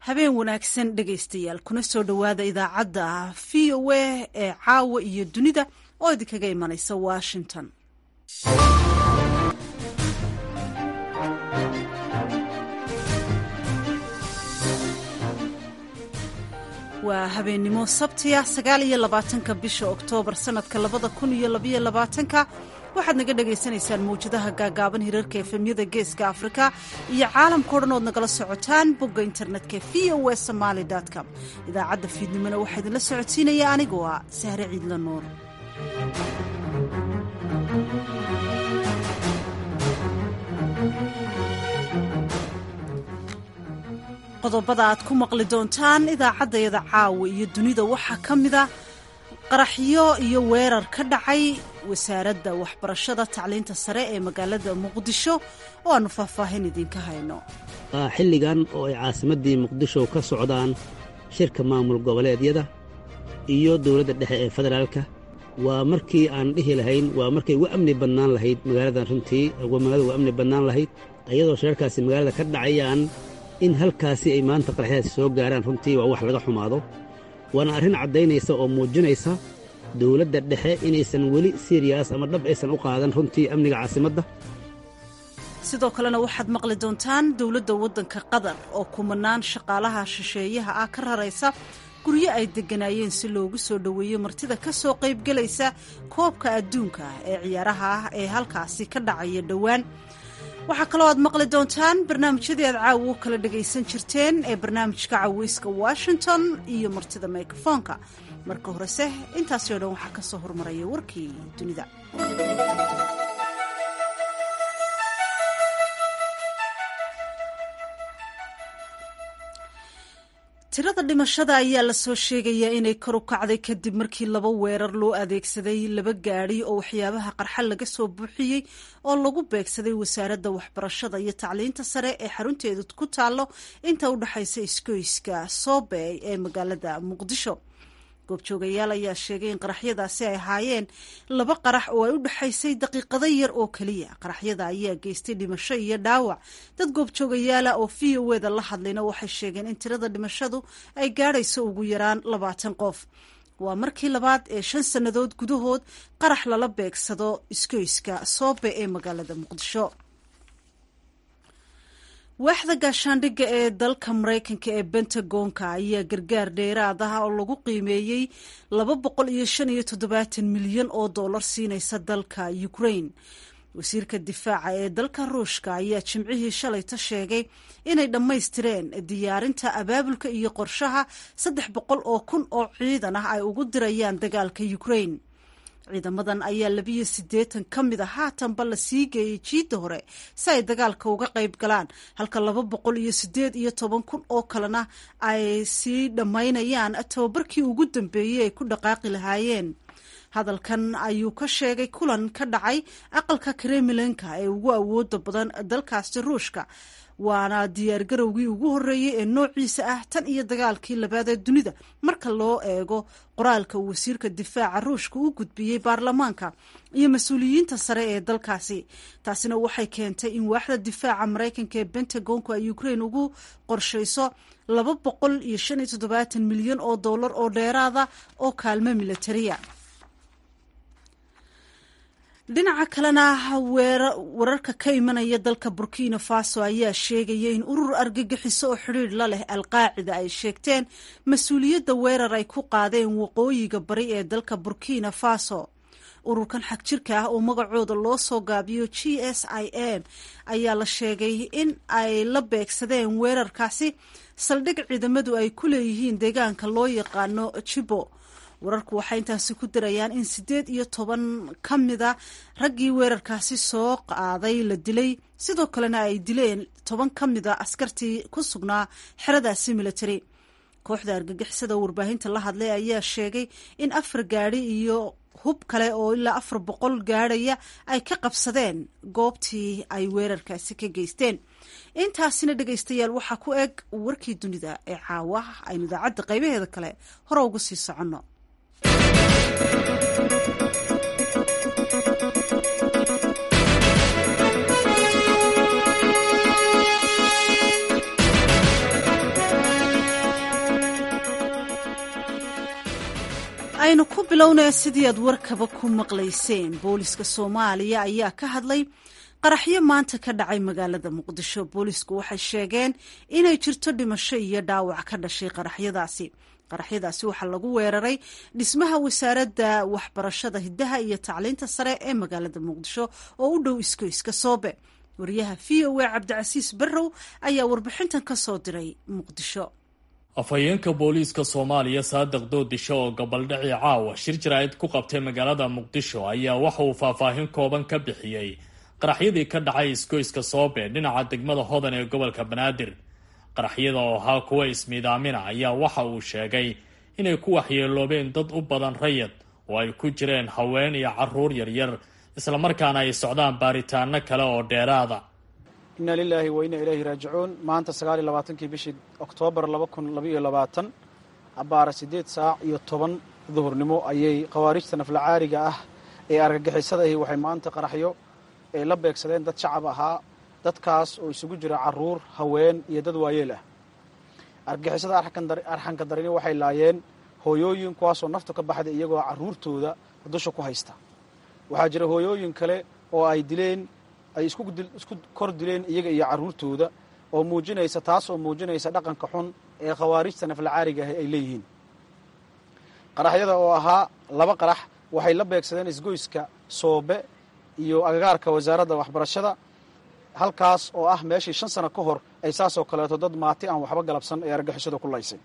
habeen wanaagsan dhegaystayaal kuna soo dhowaada idaacadda v o a ee caawa iyo dunida oo idinkaga imanaysa washington waa habeennimo sabtiya sagaal iyo labaatanka bisha oktoobar sanadka labada kun iyo labaiyo labaatanka waxaad naga dhagaysanaysaan mawjadaha gaagaaban hirarka efemyada geeska afrika iyo caalamkao dhan ood nagala socotaan bogga internetka v o e somaali com idaacadda fiidnimona waxaa idinla socodsiinaya anigoo ah sahre ciidla nuur qodobada aad ku maqli doontaan idaacaddayada caawa iyo dunida waxaa ka mida qaraxyo iyo weerar ka dhacay wasaaradda waxbarashada tacliinta sare ee magaalada muqdisho oo aannu faahfaahin idinka hayno xilligan oo ay caasimaddii muqdisho ka socdaan shirka maamul goboleedyada iyo dowladda dhexe ee federaalka waa markii aan dhihi lahayn waa markay ugu amni badnaan lahayd magaaladan runtii magaalada ugu amni badnaan lahayd iyadoo shirarkaasi magaalada ka dhacayaan in halkaasi ay maanta qaraxyadaasi soo gaaraan runtii waa wax laga xumaado waana arrin caddaynaysa oo muujinaysa dowladda dhexe inaysan weli siriyas ama dhab aysan u qaadan runtii amniga caasimadda sidoo kalena waxaad maqli doontaan dowladda waddanka qatar oo kumanaan shaqaalaha shisheeyaha ah ka raraysa guryo ay degganaayeen si loogu soo dhoweeyo martida ka soo qaybgelaysa koobka adduunka ah ee ciyaaraha ah ee halkaasi ka dhacaya dhowaan waxaa kaloo aad maqli doontaan barnaamijyadii aad caawa u kala dhagaysan jirteen ee barnaamijka caweyska washington iyo martida mikrofoonka marka horese intaasi o dhan waxaa ka soo hormaraya warkii dunida tirada dhimashada ayaa lasoo sheegayaa inay kor u kacday kadib markii laba weerar loo adeegsaday laba gaadhi oo waxyaabaha qarxa laga soo buuxiyey oo lagu beegsaday wasaaradda waxbarashada iyo tacliinta sare ee xarunteedu ku taallo inta u dhexaysa iskoyska soobey ee magaalada muqdisho goobjoogayaal ayaa sheegay in qaraxyadaasi ay ahaayeen laba qarax oo ay u dhexaysay daqiiqado yar oo keliya qaraxyada ayaa geystay dhimasho iyo dhaawac dad goobjoogayaala oo v o eda la hadlayna waxay sheegeen in tirada dhimashadu ay gaadhayso ugu yaraan labaatan qof waa markii labaad ee shan sannadood gudahood qarax lala beegsado iskoyska soobe ee magaalada muqdisho waaxda gaashaandhigga ee dalka maraykanka ee bentagonka ayaa gargaar dheeraad ah oo lagu qiimeeyey laba boqol iyo shan iyo toddobaatan milyan oo dollar siinaysa dalka ukraine wasiirka difaaca ee dalka ruushka ayaa jimcihii shalayta sheegay inay dhammaystireen diyaarinta abaabulka iyo qorshaha saddex boqol oo kun oo ciidan ah ay ugu dirayaan dagaalka ukraine ciidamadan ayaa labiyo siddeetan ka mid a haatanba la sii geeyey jiidda hore si ay dagaalka uga qayb galaan halka laba boqol iyo siddeed iyo toban kun oo kalena ay sii dhammaynayaan tababarkii ugu dambeeyey ay ku dhaqaaqi lahaayeen hadalkan ayuu ka sheegay kulan ka dhacay aqalka kremlinka ee ugu awooda badan dalkaasi ruushka waana diyaargarowgii ugu horreeyey ee noociisa ah tan iyo dagaalkii labaad ee dunida marka loo eego qoraalka uu wasiirka difaaca ruushka u gudbiyey baarlamaanka iyo mas-uuliyiinta sare ee dalkaasi taasina waxay keentay in waaxda difaaca maraykanka ee bentagonku ay ukraine ugu qorshayso laba boqol iyo shan iyo toddobaatan milyan oo dollar oo dheeraada oo kaalmo militariya dhinaca kalena wararka ka imanaya dalka burkina faso ayaa sheegaya in urur argagixiso oo xidhiir la leh alqaacida ay sheegteen mas-uuliyadda weerar ay ku qaadeen waqooyiga bari ee dalka burkina faso ururkan xag jirka ah oo magacooda loo soo gaabiyo g s i m ayaa la sheegay in ay la beegsadeen weerarkaasi saldhig ciidamadu ay ku leeyihiin deegaanka loo yaqaano jibo wararku waxay intaasi ku darayaan in siddeed iyo toban ka mida raggii weerarkaasi soo qaaday la dilay sidoo kalena ay dileen toban ka mida askartii ku sugnaa xeradaasi military kooxda argagixisada warbaahinta la hadlay ayaa sheegay in afar gaadhi iyo hub kale oo ilaa afar boqol gaadhaya ay ka qabsadeen goobtii ay weerarkaasi ka geysteen intaasina dhegaystayaal waxaa ku eg warkii dunida ee caawa aynu idaacadda qaybaheeda kale hore uga sii soconno aynu ku bilownay sidii aad warkaba ku maqlayseen booliska soomaaliya ayaa ka hadlay qaraxyo maanta ka dhacay magaalada muqdisho boolisku waxay sheegeen inay jirto dhimasho iyo dhaawac ka dhashay qaraxyadaasi qaraxyadaasi waxaa lagu weeraray dhismaha wasaaradda waxbarashada hiddaha iyo tacliinta sare ee magaalada muqdisho oo u dhow iskoyska soobe wariyaha v o a cabdicasiis barrow ayaa warbixintan ka soo diray muqdisho afhayeenka booliiska soomaaliya saadiq doodisho oo gobaldhici caawa shir jaraa'id ku qabtay magaalada muqdisho ayaa waxa uu faahfaahin kooban ka bixiyey qaraxyadii ka dhacay isgoyska soobe dhinaca degmada hodan ee gobolka banaadir qaraxyada oo ahaa kuwa ismiidaamina ayaa waxa uu sheegay inay ku waxyeeloobeen dad u badan rayad oo ay ku jireen haween iyo caruur yaryar islamarkaana ay socdaan baaritaano kale oo dheeraada inna lilaahi wa inna ilaahi raajicuun maanta sagaal iyo labaatankii bishii oktoobar laba kun labaiyo labaatan abbaara siddeed saac iyo toban duhurnimo ayay khawaarijta naflacaariga ah ee argagixisada ahi waxay maanta qaraxyo ay la beegsadeen dad shacab ahaa dadkaas oo isugu jira caruur haween iyo dad waayeel ah argagixisada arxanka darini waxay laayeen hooyooyin kuwaasoo naftu ka baxday iyagoo carruurtooda dusha ku haysta waxaa jira hooyooyin kale oo ay dileen ay isku kor dileen iyaga iyo carruurtooda oo muujinaysa taas oo muujinaysa dhaqanka xun ee khawaarijta naflacaariga ah ay leeyihiin qaraxyada oo ahaa laba qarax waxay la beegsadeen isgoyska soobe iyo agagaarka wasaaradda waxbarashada halkaas oo ah meeshii shan sano ka hor ay saasoo kaleeto dad maati aan waxba galabsan ee argixisada ku laysay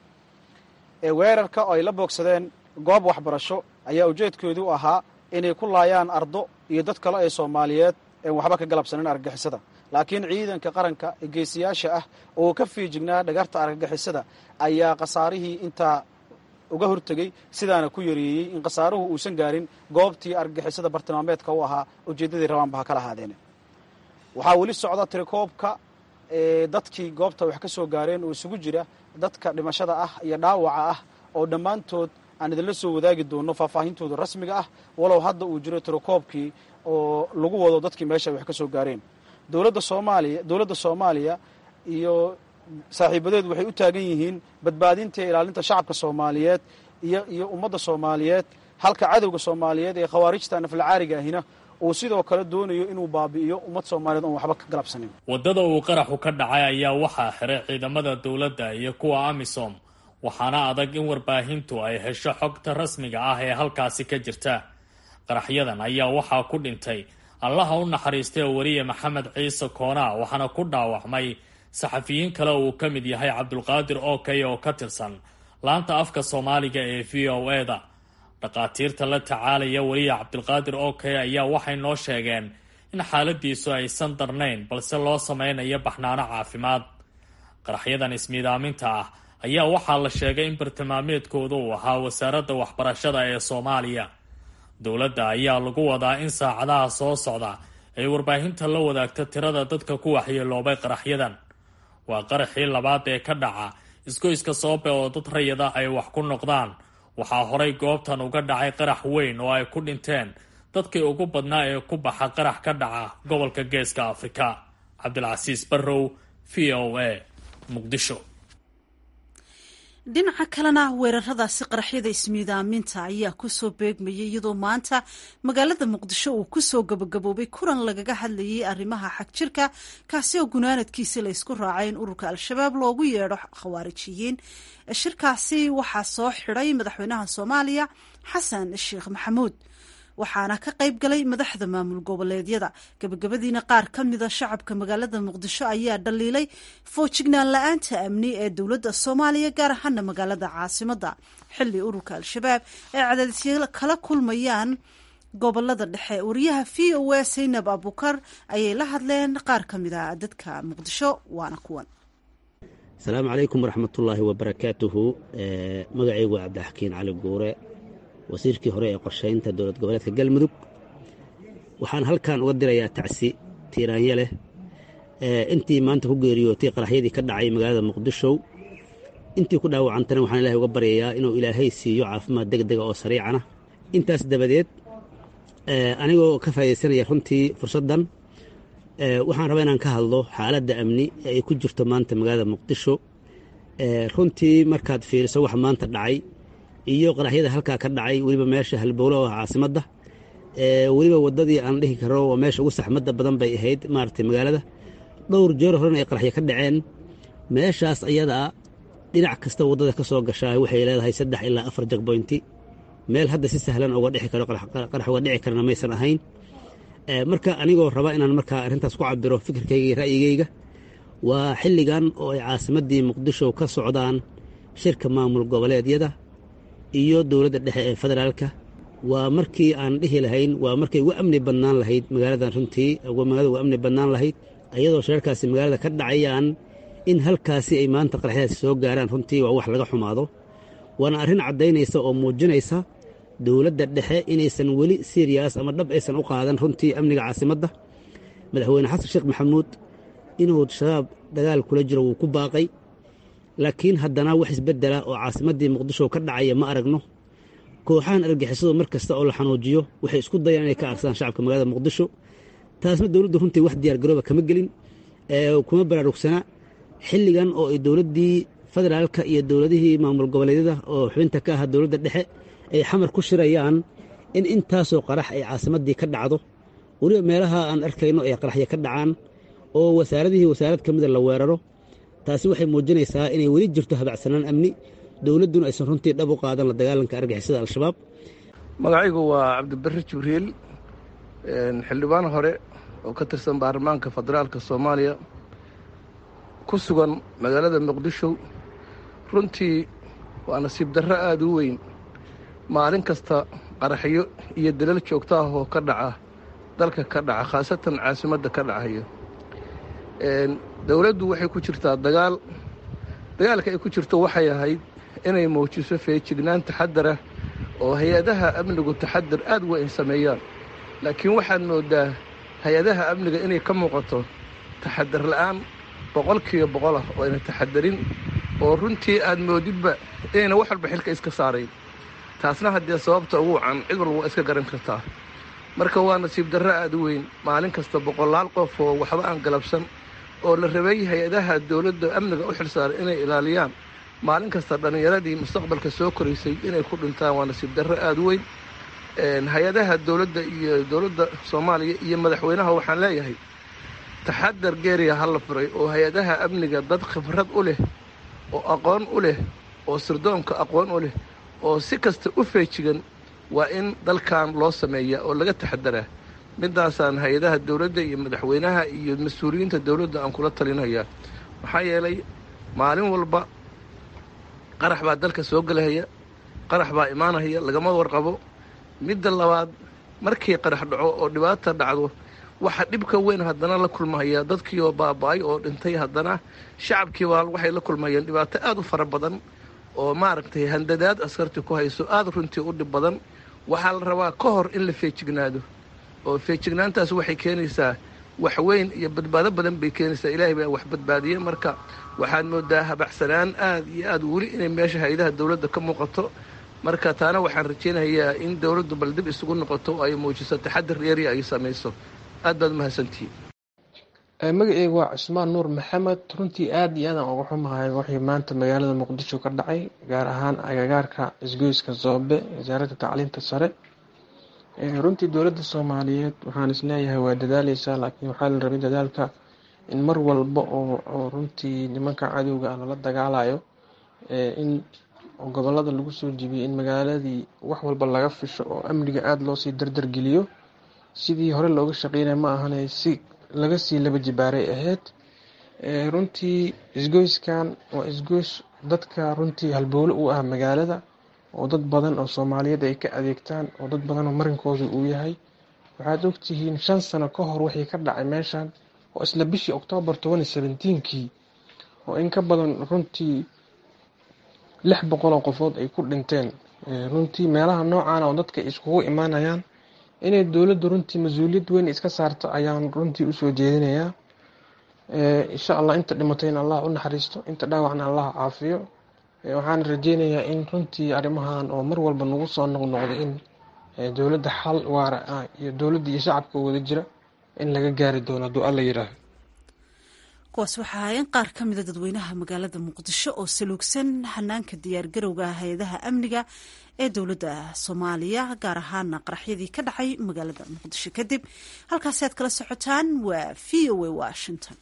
ee weerarka oo ay la boogsadeen goob waxbarasho ayaa ujeedkoodu ahaa inay ku laayaan ardo iyo dad kale ee soomaaliyeed een waxba ka galabsanin argagixisada laakiin ciidanka qaranka ee geesiyaasha ah oo ka fiijignaa dhagarta argagixisada ayaa khasaarihii intaa uga hortegey sidaana ku yareeyey in khasaaruhu uusan gaarin goobtii argagixisada bartilmaameedka u ahaa ujeeddadii rabaanba ha kala ahaadeene waxaa weli socda tirikoobka ee dadkii goobta wax ka soo gaareen oo isugu jira dadka dhimashada ah iyo dhaawaca ah oo dhammaantood aan idinla soo wadaagi doono faahfaahintooda rasmiga ah walow hadda uu jiro tirikoobkii oo lagu wado dadkii meesha wax ka soo gaareen dowladda soomaaliya dowladda soomaaliya iyo saaxiibadeed waxay u taagan yihiin badbaadinta iyo ilaalinta shacabka soomaaliyeed iyo iyo ummadda soomaaliyeed halka cadowga soomaaliyeed ee khawaarijta naflacaariga ahina uu sidoo kale doonayo inuu baabi'iyo ummad soomaaliyeed oon waxba ka galabsanin waddada uu qaraxu ka dhacay ayaa waxaa xiray ciidamada dowladda iyo kuwa amisom waxaana adag in warbaahintu ay hesho xogta rasmiga ah ee halkaasi ka jirta qaraxyadan ayaa waxaa ku dhintay allaha u naxariistay wariye maxamed ciise koonaa waxaana ku dhaawacmay saxafiyiin kale uu ka mid yahay cabdulqaadir okey oo ka tirsan laanta afka soomaaliga ee v o eda dhakhaatiirta la tacaalaya wariye cabdulqaadir okey ayaa waxay noo sheegeen in xaaladiisu aysan darnayn balse loo sameynayo baxnaano caafimaad qaraxyadan ismiidaaminta ah ayaa waxaa la sheegay in bartilmaameedkooda uu ahaa wasaaradda waxbarashada ee soomaaliya dowladda ayaa lagu wadaa in saacadaha soo socda ay warbaahinta la wadaagto tirada dadka ku waxyeeloobay qaraxyadan waa qaraxii labaad ee ka dhaca isgoyska soobe oo dad rayid ah ay wax ku noqdaan waxaa horay goobtan uga dhacay qarax weyn oo ay ku dhinteen dadkii ugu badnaa ee ku baxa qarax ka dhaca gobolka geeska afrika cabdilcasiis barrow v o a muqdisho dhinaca kalena weeraradaasi qaraxyada ismiidaaminta ayaa kusoo beegmayay iyadoo maanta magaalada muqdisho uu kusoo gabagaboobay kulan lagaga hadlayay arrimaha xagjirka kaasi oo gunaanadkiisi laysku raacay in ururka al-shabaab loogu yeedho khawaarijiyiin shirkaasi waxaa soo xidhay madaxweynaha soomaaliya xasan sheekh maxamuud waxaana ka qayb galay madaxda maamul goboleedyada gabagabadiina qaar ka mida shacabka magaalada muqdisho ayaa dhaliilay foojignaan la-aanta amni ee dowladda soomaaliya gaar ahaana magaalada caasimada xili ururka al-shabaab ay cadaadisyo kala kulmayaan gobolada dhexe wariyaha v o a saynab abukar ayay la hadleen qaar ka mida dadka muqdisho waana kuwan asalaamu calaykum waraxmatullaahi wabarakaatuhu magacaygu waa cabdixakiin cali guure wasiirkii hore ee qorshaynta dowlad goboleedka galmudug waxaan halkan uga dirayaa tacsi tiiraanya leh intii maanta ku geeriyootay qaraxyadii ka dhacay magaalada muqdisho intii ku dhaawacantana waxaan ilahay uga baryayaa inuu ilaahay siiyo caafimaad deg dega oo sariicana intaas dabadeed anigoo ka faa'idaysanaya runtii fursaddan waxaan rabaa inaan ka hadlo xaaladda amni ee ay ku jirto maanta magaalada muqdisho runtii markaad fiiriso waxa maanta dhacay iyo qaraxyada halkaa ka dhacay weliba meesha halbowlo oo caasimadda weliba waddadii aan dhihi karo waa meesha ugu saxmadda badan bay ahayd maaragtay magaalada dhowr jeer horena ay qaraxyo ka dhaceen meeshaas ayadaa dhinac kasta waddada ka soo gashaa waxay leedahay saddex ilaa afar jagboynti meel hadda si sahlan uga dhixi karo qarax uga dhici karana maysan ahayn marka anigoo raba inaan markaa arrintaas ku cabiro fikirkayga iyo ra'yigayga waa xilligan oo ay caasimaddii muqdisho ka socdaan shirka maamul goboleedyada iyo dowladda dhexe ee federaalka waa markii aan dhihi lahayn waa markay ugu amni badnaan lahayd magaaladan runtii magaalada ugu amni badnaan lahayd ayadoo shirarkaasi magaalada ka dhacayaan in halkaasi ay maanta qaraxyadaasi soo gaaraan runtii waa wax laga xumaado waana arrin caddaynaysa oo muujinaysa dowladda dhexe inaysan weli siriyas ama dhab aysan u qaadan runtii amniga caasimadda madaxweyne xasan sheekh maxamuud inuu shabaab dagaal kula jiro wuu ku baaqay laakiin haddana wax isbeddela oo caasimaddii muqdisho ka dhacaya ma aragno kooxahan argixisadu mar kasta oo la xanuujiyo waxay isku dayaan inay ka arsadaan shacabka magaalada muqdisho taasna dowladdu runtii wax diyaargarooba kama gelin kuma baraarugsana xilligan oo ay dowladdii federaalka iyo dowladihii maamul goboleedyada oo xubinta ka ahaa dowladda dhexe ay xamar ku shirayaan in intaasoo qarax ay caasimaddii ka dhacdo weliba meelaha aan arkayno ay qaraxya ka dhacaan oo wasaaradihii wasaarad ka mida la weeraro taasi waxay muujinaysaa inay weli jirto habacsanaan amni dowladduna aysan runtii dhab u qaadan la dagaalanka argixisada al-shabaab magacaygu waa cabdibarre jibriil xildhibaan hore oo ka tirsan baarlamaanka federaalka soomaaliya ku sugan magaalada muqdisho runtii waa nasiib darro aada u weyn maalin kasta qaraxyo iyo dalal joogto ah oo ka dhaca dalka ka dhaca khaasatan caasimadda ka dhacayo dowladdu waxay ku jirtaa dagaal dagaalka ay ku jirto waxay ahayd inay muujiso feejignaan taxadarah oo hay-adaha amnigu taxadar aad u weyn sameeyaan laakiin waxaad mooddaa hay-adaha amniga inay ka muuqato taxadar la'aan boqolkiiba boqol ah oo ayna taxadarin oo runtii aad moodidba inayna wax walba xilka iska saarayn taasna haddee sababta ugu wacan cid walba waa iska garan kartaa marka waa nasiib darro aad u weyn maalin kasta boqolaal qof oo waxba aan galabsan oo la rabay hay-adaha dowladda amniga u xilsaaray inay ilaaliyaan maalin kasta dhallinyaradii mustaqbalka soo koraysay inay ku dhintaan waa nasiib darro aada u weyn hay-adaha dowladda iyo dowladda soomaaliya iyo madaxweynaha waxaan leeyahay taxadar geeriya ha la furay oo hay-adaha amniga dad khibrad u leh oo aqoon u leh oo sirdoonka aqoon u leh oo si kasta u feejigan waa in dalkan loo sameeya oo laga taxadaraa midaasaan hay-adaha dowladda iyo madaxweynaha iyo mas-uuliyiinta dowladda aan kula talinayaa maxaa yeelay maalin walba qarax baa dalka soo gelahaya qarax baa imaanahaya lagama warqabo midda labaad markii qarax dhaco oo dhibaata dhacdo waxa dhibka weyn haddana la kulmahaya dadkii oo baaba-ay oo dhintay haddana shacabkii baa waxay la kulmayeen dhibaato aada u fara badan oo maaragtay handadaad askartii ku hayso aada runtii u dhib badan waxaa la rabaa ka hor in la feejignaado oo feejignaantaas waxay keenaysaa wax weyn iyo badbaado badan bay keenaysaa ilaahay baa wax badbaadiye marka waxaad moodaa habacsanaan aada iyo aada weli inay meesha hay-adaha dowladda ka muuqato marka taana waxaan rajaynayaa in dowladdu bal dib isugu noqoto oo ay muujiso taxadir dheeri ay samayso aad baad umahadsantihiin magaceyga waa cusmaan nuur maxamed runtii aada iyo aadaan uga xumahay wixii maanta magaalada muqdisho ka dhacay gaar ahaan agagaarka isgoyska zoobe wasaaradda tacliinta sare runtii dowladda soomaaliyeed waxaan isleeyahay waa dadaaleysaa laakiin waxaa la rabay dadaalka in mar walba oo runtii nimanka cadowga ah lala dagaalayo in gobolada lagu soo jibiyay in magaaladii wax walba laga fisho oo amniga aada loosii dardargeliyo sidii hore looga shaqeynaya ma ahane si laga sii laba jibaaray ahayd runtii isgoyskan waa isgoys dadka runtii halbowle u ah magaalada oo dad badan oo soomaaliyeed ay ka adeegtaan oo dad badan oo marinkooda uu yahay waxaad ogtihiin shan sano ka hor wixii ka dhacay meeshan oo isla bishii oktoobar toban iyo seventeenkii oo in ka badan runtii lix boqol oo qofood ay ku dhinteen runtii meelaha noocan oo dadka iskugu imaanayaan inay dowladdu runtii mas-uuliyad weyn iska saarto ayaan runtii usoo jeedinayaa insha allah inta dhimatay in allah u naxariisto inta dhaawacna allah caafiyo waxaan rajeynayaa in runtii arrimahan oo mar walba nagu soo noqnoqdo in dowladda xal waara ah iyo dowladda iyo shacabka wada jira in laga gaari doono hadduu alla yidhaaho kuwaas waxaa ahaayeen qaar ka mida dadweynaha magaalada muqdisho oo saluugsan hanaanka diyaargarowga hay-adaha amniga ee dowladda soomaaliya gaar ahaana qaraxyadii ka dhacay magaalada muqdisho kadib halkaasi aad kala socotaan waa v o a washington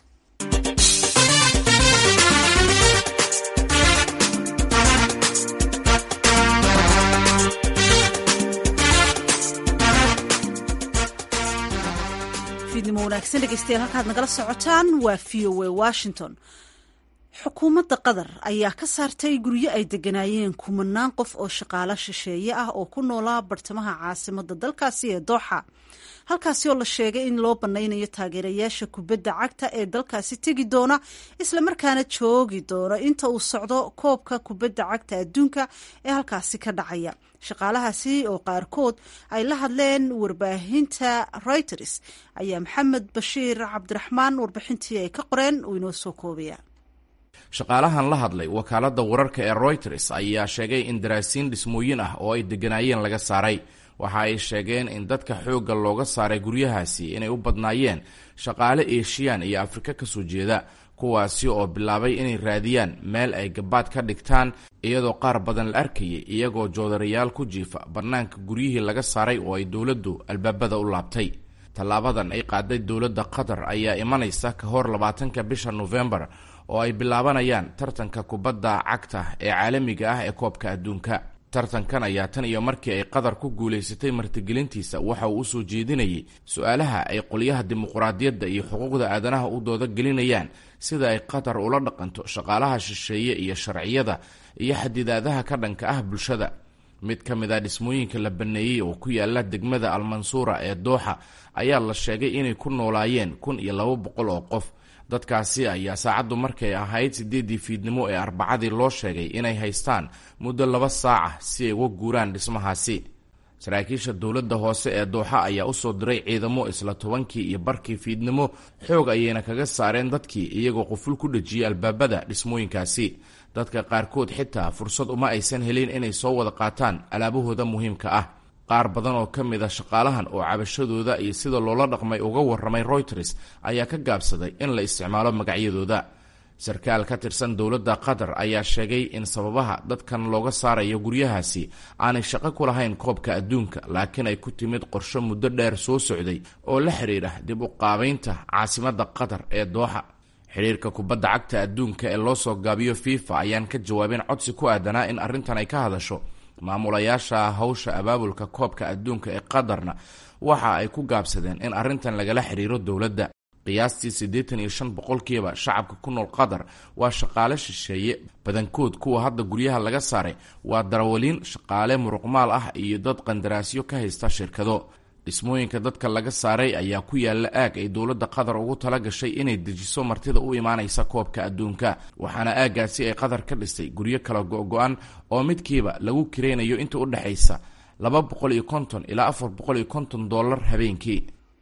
fiidnimo wanaagsan dhegeystayaal halkaad nagala socotaan waa v o a washington xukuumadda qatar ayaa ka saartay guryo ay deganaayeen kumanaan qof oo shaqaalo shisheeye ah oo ku noolaa bartamaha caasimadda dalkaasi ee dooxa halkaasi oo la sheegay in loo banaynayo taageerayaasha kubadda cagta ee dalkaasi tegi doona islamarkaana joogi doona inta uu socdo koobka kubadda cagta adduunka ee halkaasi ka dhacaya shaqaalahaasi oo qaarkood ay la hadleen warbaahinta reuters ayaa maxamed bashiir cabdiraxmaan warbixintii ay ka qoreen uu inoo soo koobaya shaqaalahan la hadlay wakaaladda wararka ee reuters ayaa sheegay in daraasiin dhismooyin ah oo ay degganaayeen laga saaray waxa ay sheegeen in dadka xoogga looga saaray guryahaasi inay u badnaayeen shaqaale eeshiyaan iyo afrika ka soo jeeda kuwaasi oo bilaabay inay raadiyaan meel ay gabaad ka dhigtaan iyadoo qaar badan la arkayay iyagoo joodarayaal ku jiifa bannaanka guryihii laga saaray oo ay dowladdu albaabada u laabtay tallaabadan ay qaaday dowladda qatar ayaa imanaysa ka hor labaatanka bisha nofembar oo ay bilaabanayaan tartanka kubadda cagta ee caalamiga ah ee koobka adduunka tartankan ayaa tan iyo markii ay qatar ku guulaysatay martigelintiisa waxa uu usoo jeedinayay su-aalaha ay qolyaha dimuquraadiyadda iyo xuquuqda aadanaha u dooda gelinayaan sida ay qatar ula dhaqanto shaqaalaha shisheeye iyo sharciyada iyo xadidaadaha ka dhanka ah bulshada mid ka mid a dhismooyinka la baneeyey oo ku yaala degmada almansuura ee dooxa ayaa la sheegay inay ku noolaayeen kun iyo laba boqol oo qof dadkaasi ayaa saacaddu markay ahayd siddeeddii fiidnimo ee arbacadii loo sheegay inay haystaan muddo laba saaca si ay uga guuraan dhismahaasi saraakiisha dowladda hoose ee dooxa ayaa usoo diray ciidamo isla tobankii iyo barkii fiidnimo xoog ayayna kaga saareen dadkii iyagoo quful ku dhejiyay albaabada dhismooyinkaasi dadka qaarkood xitaa fursad uma aysan helin inay soo wada qaataan alaabahooda muhiimka ah qaar badan oo ka mid a shaqaalahan oo cabashadooda iyo sida loola dhaqmay uga warramay reuters ayaa ka gaabsaday in la isticmaalo magacyadooda sarkaal ka tirsan dowladda qatar ayaa sheegay in sababaha dadkan looga saarayo guryahaasi aanay shaqo ku lahayn koobka adduunka laakiin ay ku timid qorsho muddo dheer soo socday oo la xidhiidha dib u qaabaynta caasimadda qatar ee dooxa xidhiirka kubadda cagta adduunka ee loo soo gaabiyo fifa ayaan ka jawaabin codsi ku aadanaa in arrintan ay ka hadasho maamulayaasha hawsha abaabulka koobka adduunka ee qatarna waxa ay ku gaabsadeen in arrintan lagala xidhiiro dowladda qiyaastii siddeetan iyo shan boqolkiiba shacabka ku nool qatar waa shaqaale shisheeye badankood kuwa hadda guryaha laga saaray waa darawaliin shaqaale muruqmaal ah iyo dad qandaraasyo ka haysta shirkado dhismooyinka dadka laga saaray ayaa ku yaalla aag ay dowladda qatar ugu tala gashay inay dejiso martida u imaanaysa koobka adduunka waxaana aaggaasi ay qatar ka dhistay guryo kala go-go-an oo midkiiba lagu kiraynayo inta u dhexaysa laba boqol iyo konton ilaa afar boqol iyo konton dollar habeenkii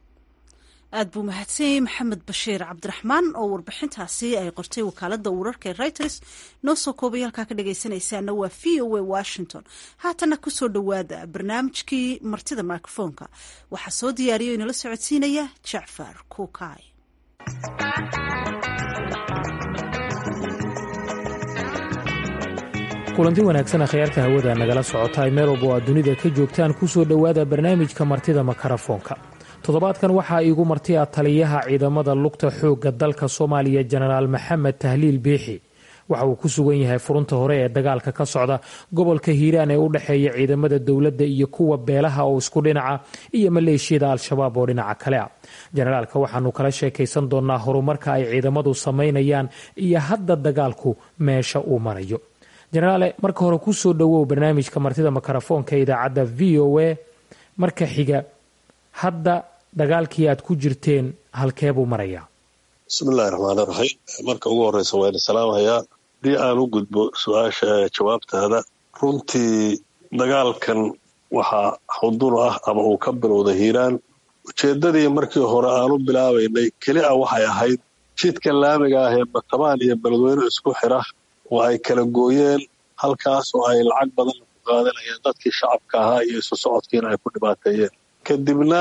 aad buu mahadsanyay maxamed bashiir cabdiraxmaan oo warbixintaasi ay qortay wakaalada wararka ee reuters noo soo koobay halkaa ka dhagaysanaysaana waa v o a washington haatana kusoo dhowaada barnaamijkii martida microfoonka waxaa soo diyaariya o inala socodsiinaya jacfar kuukay kulanti wanaagsan akhyaarta hawada nagala socotaay meel walba oo aad dunida ka joogtaan kusoo dhowaada barnaamijka martida makarafoonka toddobaadkan waxaa iigu martiya taliyaha ciidamada lugta xoogga dalka soomaaliya jenaraal maxamed tahliil biixi waxa uu ku sugan yahay furunta hore ee dagaalka ka socda gobolka hiiraan ee u dhexeeya ciidamada dowladda iyo kuwa beelaha oo isku dhinaca iyo maleeshiyada al-shabaab oo dhinaca kale ah jenaraalka waxaanu kala sheekaysan doonaa horumarka ay ciidamadu samaynayaan iyo hadda dagaalku meesha uu marayo jenaraale marka hore kusoo dhowow barnaamijka martida makarafoonka idaacadda v o a marka xiga hadda dagaalkii aad ku jirteen halkee buu marayaa bismillahi raxmaani raxiim marka ugu horreysa waa idin salaamahayaa haddii aan u gudbo su-aasha jawaabtaada runtii dagaalkan waxaa xudur ah ama uu ka bilowday hiiraan ujeeddadii markii hore aan u bilaabaynay keli a waxay ahayd jidka laamiga ah ee batabaan iyo beledweyne isku xira oo ay kala gooyeen halkaas oo ay lacag badan ku qaadanayeen dadkii shacabka ahaa iyo isu socodkiina ay ku dhibaateeyeen kadibna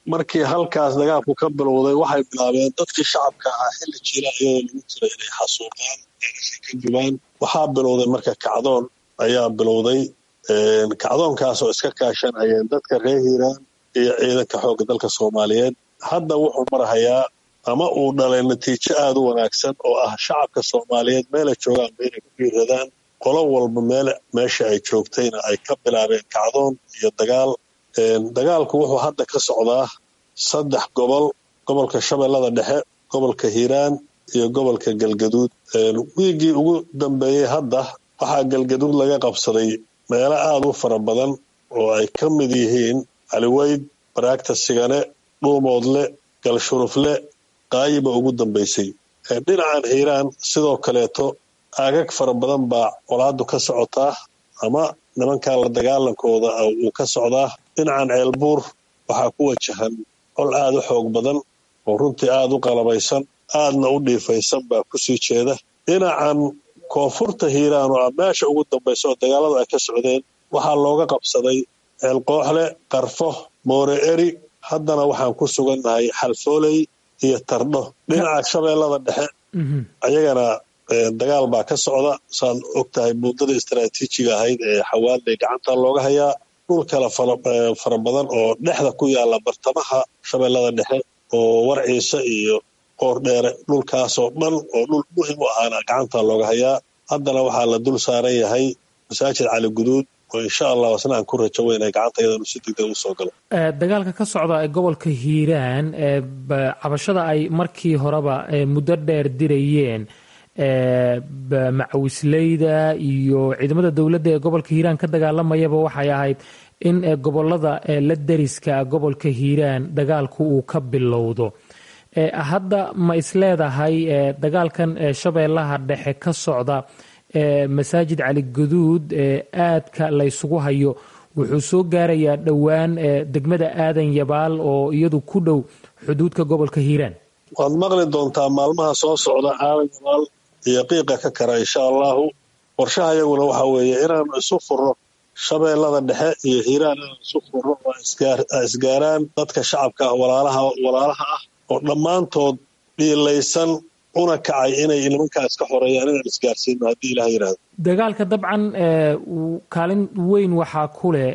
markii halkaas dagaalku ka bilowday waxay bilaabeen dadkii shacabka ahaa xilli jiila iyadoo lagu jira inay xasuuqaan eeashay ka jubaan waxaa bilowday marka kacdoon ayaa bilowday kacdoonkaas oo iska kaashanayeen dadka reer hiiraan iyo ciidanka xoogga dalka soomaaliyeed hadda wuxuu marahayaa ama uu dhalay natiijo aada u wanaagsan oo ah shacabka soomaaliyeed meelay joogaanba inay ku dhiiradaan qolo walba meel meesha ay joogtayna ay ka bilaabeen kacdoon iyo dagaal dagaalku wuxuu hadda ka socdaa saddex gobol gobolka shabeellada dhexe gobolka hiiraan iyo gobolka galgaduud wiiggii ugu dambeeyey hadda waxaa galgaduud laga qabsaday meelo aada u fara badan oo ay ka mid yihiin caliweyd baraagta sigane dhuumoodle galshurufle qaayiba ugu dambaysay dhinacan hiiraan sidoo kaleeto aagag fara badan baa colaadu ka socotaa ama nimankan la dagaalankooda uu ka socdaa dhinacan ceelbuur waxaa ku wajahan col aada u xoog badan oo runtii aada u qalabaysan aadna u dhiifaysan baa kusii jeeda dhinacan koonfurta hiiraan oo ah meesha ugu dambaysa oo dagaaladu ay ka socdeen waxaa looga qabsaday ceelqooxle qarfo moore eri haddana waxaan ku sugannahay xalfooley iyo tardho dhinaca shabeellada dhexe ayagana dagaal baa ka socda saad og tahay muddada istaraatiijiga ahayd ee xawaadley gacanta looga hayaa dhul kale fara badan oo dhexda ku yaala bartamaha shabeellada dhexe oo warciise iyo qoordheere dhulkaasoo dhan oo dhul muhim u ahaana gacanta looga hayaa haddana waxaa la dul saaran yahay masaajid cali guduud oo insha allah wasna aan ku rajo weynay gacanta iyadanu si degdeg usoo galo dagaalka ka socda ee gobolka hiiraan cabashada ay markii horeba muddo dheer dirayeen macawisleyda iyo ciidamada dowladda ee gobolka hiiraan ka dagaalamayaba waxay ahayd in gobolada la deriska gobolka hiiraan dagaalku uu ka bilowdo hadda ma isleedahay dagaalkan shabeellaha dhexe ka socda masaajid cali guduud aadka laysugu hayo wuxuu soo gaarayaa dhowaan degmada aadan yabaal oo iyadu ku dhow xuduudka gobolka hiiraan waad maqli doontaa maalmaha soo socda aadan yabaal iyo qiiqa ka kara insha allahu qorshaha iyaguna waxa weeye inaanu isu furno shabeellada dhexe iyo hiiraan inaanu isu furno oo isgaaraan dadka shacabka ah walaalaha ah oo dhammaantood dhiilaysan una kacay inay nimankaas ka xoreeyaan inaan isgaarsiino haddii ilaah yidhaahdo dagaalka dabcan kaalin weyn waxaa ku leh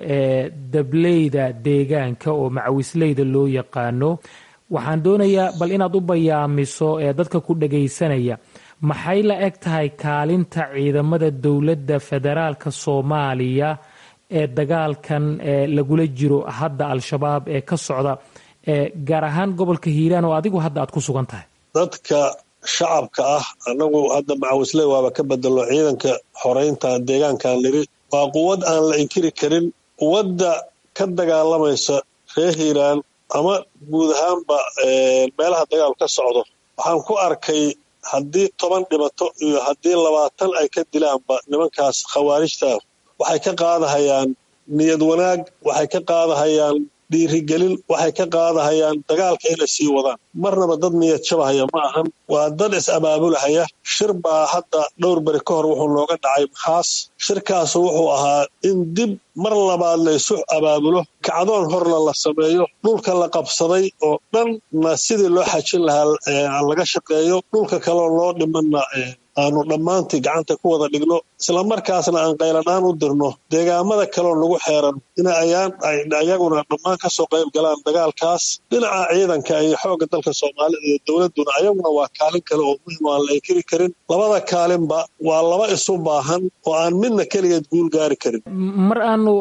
dableyda deegaanka oo macawisleyda loo yaqaano waxaan doonayaa bal inaad u bayaamiso dadka ku dhagaysanaya maxay la eg tahay kaalinta ciidamada dowladda federaalka soomaaliya ee dagaalkan lagula jiro hadda al-shabaab ee ka socda gaar ahaan gobolka hiiraan oo adigu hadda aad ku sugan tahay dadka shacabka ah annagu hadda macawisley waaba ka bedelo ciidanka xoreynta deegaankan niri waa quwad aan la inkiri karin quwadda ka dagaalamaysa reer hiiraan ama guud ahaanba meelaha dagaal ka socdo waxaan ku arkay haddii toban dhibato iyo haddii labaatan ay ka dilaanba nimankaas khawaarijta waxay ka qaadahayaan niyad wanaag waxay ka qaadahayaan dhiirigelin waxay ka qaadahayaan dagaalka inay sii wadaan marnaba dad niyad jabahaya ma ahan waa dad is-abaabulahaya shir baa hadda dhowr beri ka hor wuxuu nooga dhacay maxaas shirkaasu wuxuu ahaa in dib mar labaad la isu abaabulo kacdoon horna la sameeyo dhulka la qabsaday oo dhanna sidii loo xajin lahaa laga shaqeeyo dhulka kaleo loo dhimanna aanu dhammaantii gacanta ku wada dhigno islamarkaasna aan qaylanaan u dirno deegaamada kaleo nagu xeeran in ayaguna dhammaan ka soo qayb galaan dagaalkaas dhinaca ciidanka iyo xoogga dalka soomaalida iyo dowladduna ayaguna waa kaalin kale oo muhim aan la inkiri karin labada kaalinba waa laba isu baahan oo aan midna keligeed guul gaari karin mar aanu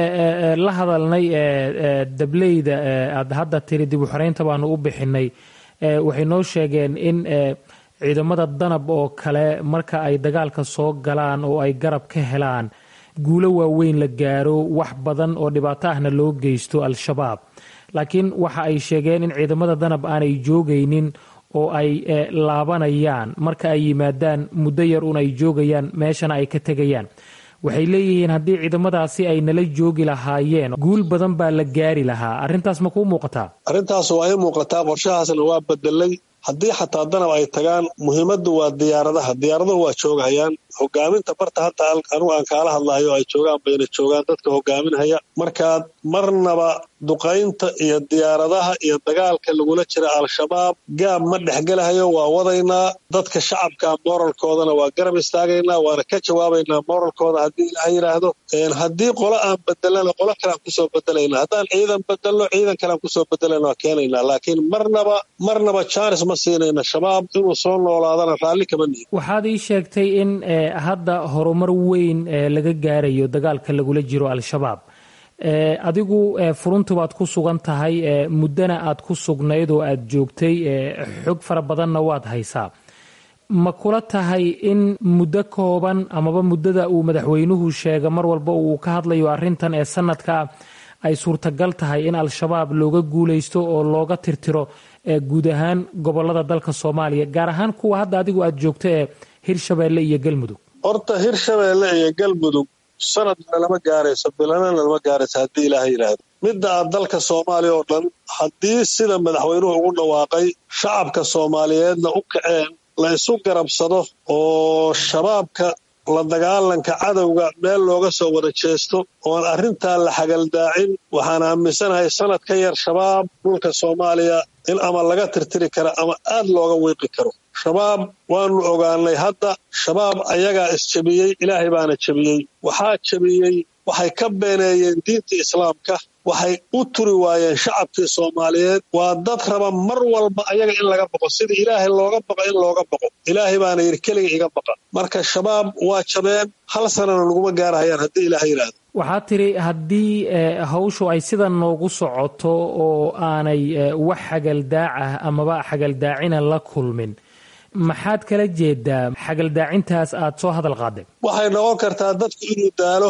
la hadalnay dableyda aad hadda tiri dib u xoreynta baanu u bixinay waxay noo sheegeen in ciidamada danab oo kale marka ay dagaalka soo galaan oo ay garab ka helaan guulo waaweyn la gaaro wax badan oo dhibaato ahna loo geysto al-shabaab laakiin waxa ay sheegeen in ciidamada danab aanay joogaynin oo ay laabanayaan marka ay yimaadaan muddo yar un ay joogayaan meeshana ay ka tegayaan waxay leeyihiin haddii ciidamadaasi ay nala joogi lahaayeen guul badan baa la gaari lahaa arrintaas ma kuu muuqataa arrintaas waa i muuqataa qorshahaasna waa bedelay haddii xataa danab ay tagaan muhiimaddu waa diyaaradaha diyaaraduhu waa joogahayaan hogaaminta barta hadda anugu aan kaala hadlahayo ay joogaan bayna joogaan dadka hogaaminhaya markaad marnaba duqaynta iyo diyaaradaha iyo dagaalka lagula jira al-shabaab gaab ma dhexgelahayo waa wadaynaa dadka shacabka moralkoodana waa garab istaagaynaa waana ka jawaabaynaa moralkooda haddii ilaha yidhaahdo haddii qolo aan bedelana qolo kalean kusoo bedelayna haddaan ciidan bedelno ciidan kalean kusoo bedelayna waa keenaynaa laakiin marnaba marnaba jaanis ma siinayna shabaab inuu soo noolaadana raalli kama nihin waxaad ii sheegtay in hadda horumar weyn laga gaarayo dagaalka lagula jiro al-shabaab adigu furuntu baad ku sugan tahay muddana aad ku sugnayd oo aad joogtay xog fara badanna waad haysaa ma kula tahay in muddo kooban amaba muddada uu madaxweynuhu sheega mar walba uu ka hadlayo arrintan ee sanadkaa ay suurtagal tahay in al-shabaab looga guulaysto oo looga tirtiro guud ahaan gobolada dalka soomaaliya gaar ahaan kuwa hadda adigu aad joogto ee hirshabeelle iyo galmudug horta hirshabeelle iyo galmudug sanadna lama gaarayso bilanana lama gaarayso haddii ilaaha yidhaahdo midda aad dalka soomaaliya oo dhan haddii sida madaxweynuhu ugu dhawaaqay shacabka soomaaliyeedna u kaceen la isu garabsado oo shabaabka la dagaalanka cadowga meel looga soo wada jeesto oon arrintaa la xagaldaacin waxaan aaminsanahay sanad ka yar shabaab dhulka soomaaliya in ama laga tirtiri karo ama aad looga wiiqi karo shabaab waanu ogaanay hadda shabaab ayagaa isjebiyey ilaahay baana jebiyey waxaa jebiyey waxay ka beeneeyeen diinta islaamka waxay u turi waayeen shacabkii soomaaliyeed waa dad raba mar walba ayaga in laga baqo sidii ilaahay looga baqo in looga baqo ilaahay baana yidhi keliga iga baqa marka shabaab waa jabeen hal sanana laguma gaarahayaan haddii ilaahay yidhaahdo waxaad tiri haddii hawshu ay sida noogu socoto oo aanay wax xagaldaacah amaba xagaldaacina la kulmin maxaad kala jeedaa xagaldaacintaas aad soo hadal qaadeen waxay noqon kartaa dadku inuu daalo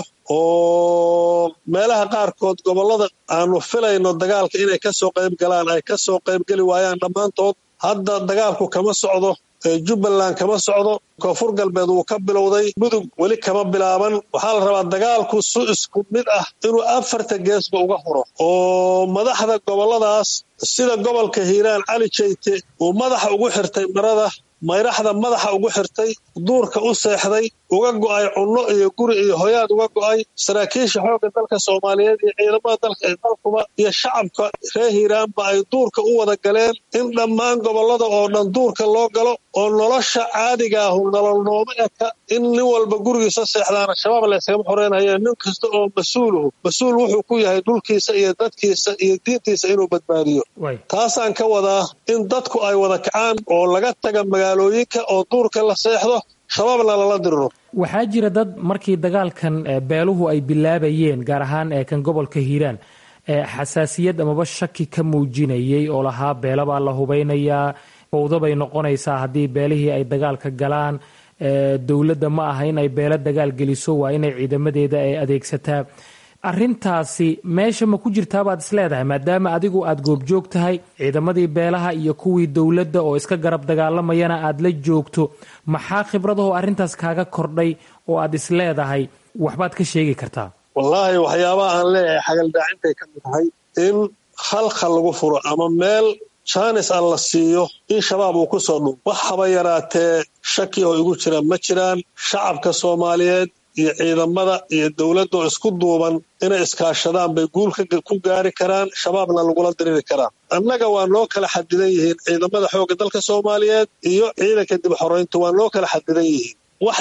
oo meelaha qaarkood gobollada aanu filayno dagaalka inay ka soo qayb galaan ay ka soo qaybgeli waayaan dhammaantood hadda dagaalku kama socdo jubbaland kama socdo koonfur galbeed wuu ka bilowday mudug weli kama bilaaban waxaa la rabaa dagaalku su isku mid ah inuu afarta geesba uga huro oo madaxda gobolladaas sida gobolka hiiraan cali jayte uu madaxa ugu xirtay marada mayraxda madaxa ugu xirtay duurka u seexday uga go'ay cunno iyo guri iyo hoyaad uga go'ay saraakiisha xoogga dalka soomaaliyeed iyo ciidamada dalka ee dalkuba iyo shacabka reer hiiraanba ay duurka u wada galeen in dhammaan gobollada oo dhan duurka loo galo oo nolosha caadiga ahu nolol nooma eka in nin walba gurigiisa seexdaana shabaab layskama xoreynaya nin kasta oo mas-uuluhu mas-uul wuxuu ku yahay dhulkiisa iyo dadkiisa iyo diintiisa inuu badbaadiyo taasaan ka wadaa in dadku ay wada kacaan oo laga taga magaalooyinka oo duurka la seexdo shabaabna lala diriro waxaa jira dad markii dagaalkan beeluhu ay bilaabayeen gaar ahaan kan gobolka hiiraan xasaasiyad amaba shaki ka muujinayay oo lahaa beela baa la hubeynayaa fowdo bay noqonaysaa haddii beelihii ay dagaalka galaan dowladda ma aha in ay beelo dagaal geliso waa inay ciidamadeeda ay adeegsataa arintaasi meesha ma ku jirtaabaad isleedahay maadaama adigu aad goobjoog tahay ciidamadii beelaha iyo kuwii dowladda oo iska garab dagaalamayana aad la joogto maxaa khibradahoo arrintaas kaaga kordhay oo aad isleedahay waxbaad ka sheegi kartaa wallaahi waxyaabaha aan leeyahay xagaldaacintay ka mid tahay in khalkhal lagu furo ama meel jaanis aan la siiyo in shabaab uu ku soo dhum wax haba yaraatee shaki oo igu jira ma jiraan shacabka soomaaliyeed iyo ciidamada iyo dowladdaoo isku duuban inay iskaashadaan bay guul ku gaari karaan shabaabna lagula diriri karaa annaga waa noo kala xadidan yihiin ciidamada xoogga dalka soomaaliyeed iyo ciidanka dib xorayntu waa noo kala xadidan yihiin wax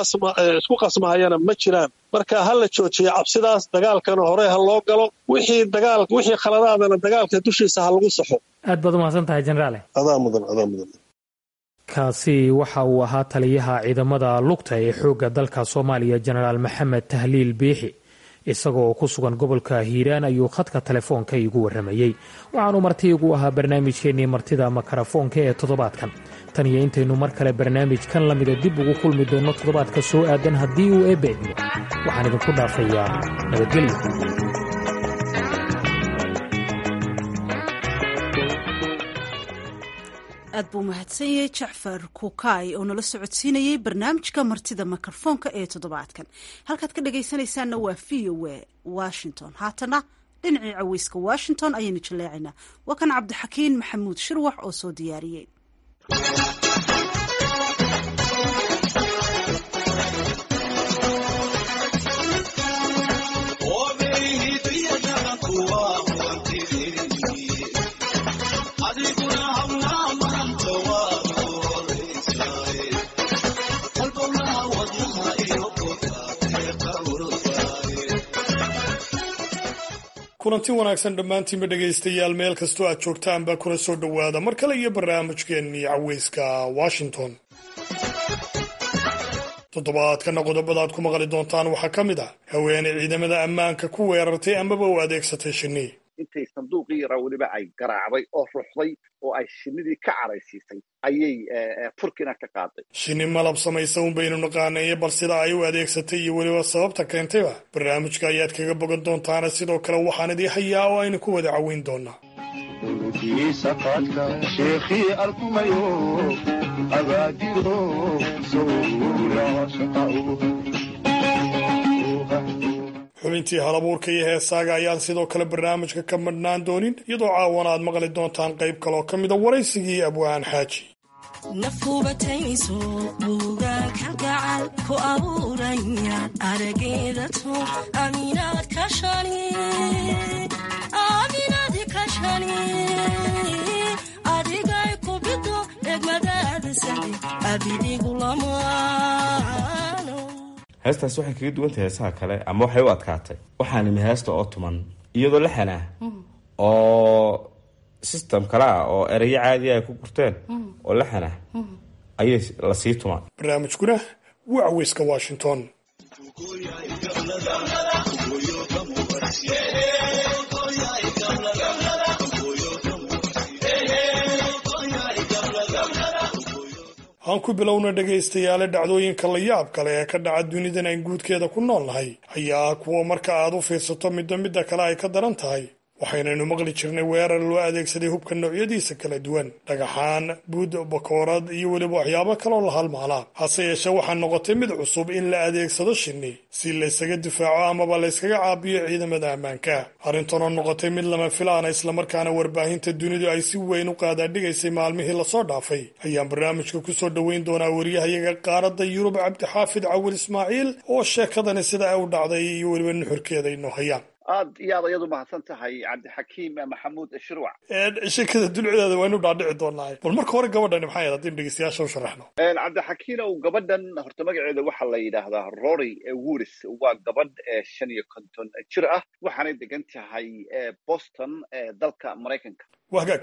isku khasmahayana ma jiraan marka ha la joojiya cabsidaas dagaalkana hore ha loo galo wixii dagaal wixii khaladaadana dagaalka dushiisa ha lagu saxo aad baad umahadsan tahay jenaraale adaa mudan adaa mudan kaasi waxa uu ahaa taliyaha ciidamada lugta ee xoogga dalka soomaaliya jenaraal maxamed tahliil biixi isagoo ku sugan gobolka hiiraan ayuu khadka telefoonka iigu warramayey waxaanu marti igu ahaa barnaamijkeennii martida makarafoonka ee toddobaadkan tan iyo intaynu mar kale barnaamijkan lamida dib ugu kulmi doonno toddobaadka soo aadan haddii uu eebbeedmo waxaan idinku dhaafayaa nabadgelyo aad buu mahadsan yahay jacfar kukaay oo nala socodsiinayey barnaamijka martida mikrofoonka ee toddobaadkan halkaad ka dhagaysanaysaanna waa v o a washington haatana dhinacii caweyska washington ayaynu jaleecaynaa waa kan cabdixakiin maxamuud shirwax oo soo diyaariyey kulanti wanaagsan dhammaantiinba dhegaystayaal meel kastoo aad joogtaanba kuna soo dhowaada mar kale iyo barnaamijkeennii caweyska washington toddobaadkana qodobadaad ku maqli doontaan waxaa ka mid ah haweeney ciidamada ammaanka ku weerartay amaba u adeegsatay shinni intay sanduuqii yaraa weliba ay garaacday oo ruxday oo ay shinnidii ka caraysiisay ayay furkina ka qaaday shinni malab samaysa un baynu naqaanaye bal sida ay u adeegsatay iyo weliba sababta keentayba barnaamijka ayaad kaga bogan doontaana sidoo kale waxaan idii hayaa oo aynu ku wada caweyn doonaa xubintii halabuurka iyo heesaaga ayaan sidoo kale barnaamijka ka madhnaan doonin iyadoo caawana aad maqli doontaan qayb kaleoo ka mida waraysigii abwaan xaaji nafubatayso buugaan kalgacal ku abuurayaan arageedato aminaad kashani adigay ku bido egmadaada sade abidigu lamaano heestaas waxay kaga duwan tahay heesaha kale ama waxay u adkaatay waxaa nimi heesta oo tuman iyadoo laxan ah oo system kale ah oo erayo caadiya ay ku gurteen oo laxan ah ayay lasii tumaan barnaamijkuna waa caweyska washington aan ku bilowna dhegaystayaale dhacdooyinka la yaab kale ee ka dhaca dunidan aan guudkeeda ku nool nahay ayaa kuwa marka aad u fiirsato midba midda kale ay ka daran tahay waxaynaynu maqli jirnay weerar loo adeegsaday hubka noocyadiisa kala duwan dhagaxaan buud bakoorad iyo weliba waxyaabo kaloo la halmaalaa hase yeeshee waxaa noqotay mid cusub in la adeegsado shinni si laysaga difaaco amaba layskaga caabiyo ciidamada ammaanka arrintanoo noqotay mid lama filaana islamarkaana warbaahinta dunidu ay si weyn u qaadaadhigaysay maalmihii lasoo dhaafay ayaan barnaamijka kusoo dhoweyn doonaa wariyahayaga qaaradda yurub cabdixaafid cawil ismaaciil oo sheekadani sida ay u dhacday iyo weliba nuxurkeeda inoo hayaan aad iyo aad ayadu mahadsan tahay cabdixakiim maxamuud shirwac sheekada dulcideeda waynu dhaadhici doonaa bal marka hore gabadhani maxay ahayd haddaynu dhegeystayaasha u sharaxno cabdixakiinow gabadhan horta magaceeda waxaa la yidhaahdaa rory wuris waa gabadh shan iyo konton jir ah waxaanay degan tahay boston dalka maraykanka waa hagaag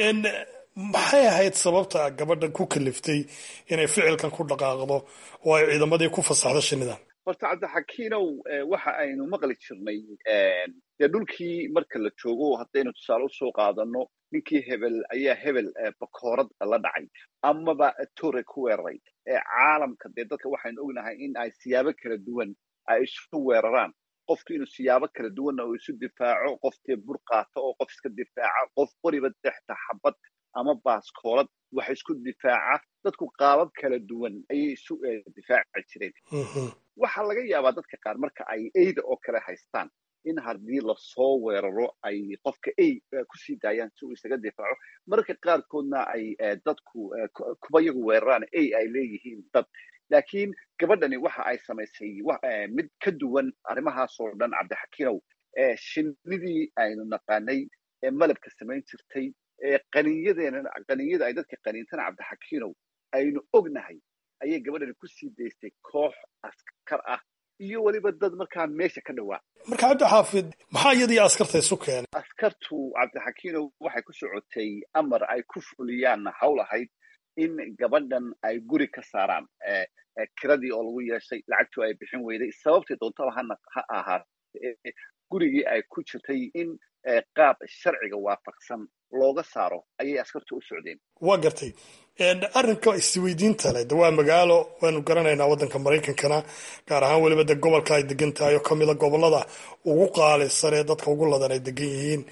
maxay ahayd sababta gabadhan ku kaliftay inay ficilkan ku dhaqaaqdo oo ay ciidamadii ku fasaxdo shinidan horta cabdixakiinow waxa aynu maqli jirnay dee dhulkii marka la joogo haddaynu tusaale usoo qaadano ninkii hebel ayaa hebel bakoorad la dhacay amaba tore ku weeraray caalamka dee dadka waxaynu ognahay in ay siyaabo kala duwan ay isu weeraraan qofku inuu siyaabo kala duwanna uu isu difaaco qof dee bur qaato oo qof iska difaaca qof qoriba dexta xabad ama baaskoolad wax isku difaaca dadku qaabab kala duwan ayay isu difaaci jireen waxaa laga yaabaa dadka qaar marka ay eyda oo kale haystaan in haddii lasoo weeraro ay qofka ey kusii daayaan si uu isaga difaaco mararka qaarkoodna ay dadku kuba yagu weeraraan ey ay leeyihiin dad laakiin gabadhani waxa ay samaysay mid ka duwan arrimahaasoo dhan cabdixakiinow shinnidii aynu naqaanay ee malabka samayn jirtay qaniinyadeena qaniinyada ay dadka qaniintana cabdixakiinow aynu ognahay ayay gabadhani ku sii daystay koox askar ah iyo weliba dad markaa meesha ka dhowaa marka cabdixaafid maxaa iyadii askarta isu keenay askartu cabdixakiinow waxay ku socotay amar ay ku fuliyaan hawl ahayd in gabadhan ay guri ka saaraan kiradii oo lagu yeeshay lacagtu ay bixin weyday sababtii doontaba ha ahaatee gurigii ay ku jirtay in qaab sharciga waafaqsan looga saaro ayay askartu u socdeen waa gartay arrinka isweydiinta leh de waa magaalo waanu garanaynaa waddanka maraykankana gaar ahaan weliba de gobolka ay degan tahay oo kamida gobolada ugu qaalisan ee dadka ugu ladan ay degan yihiin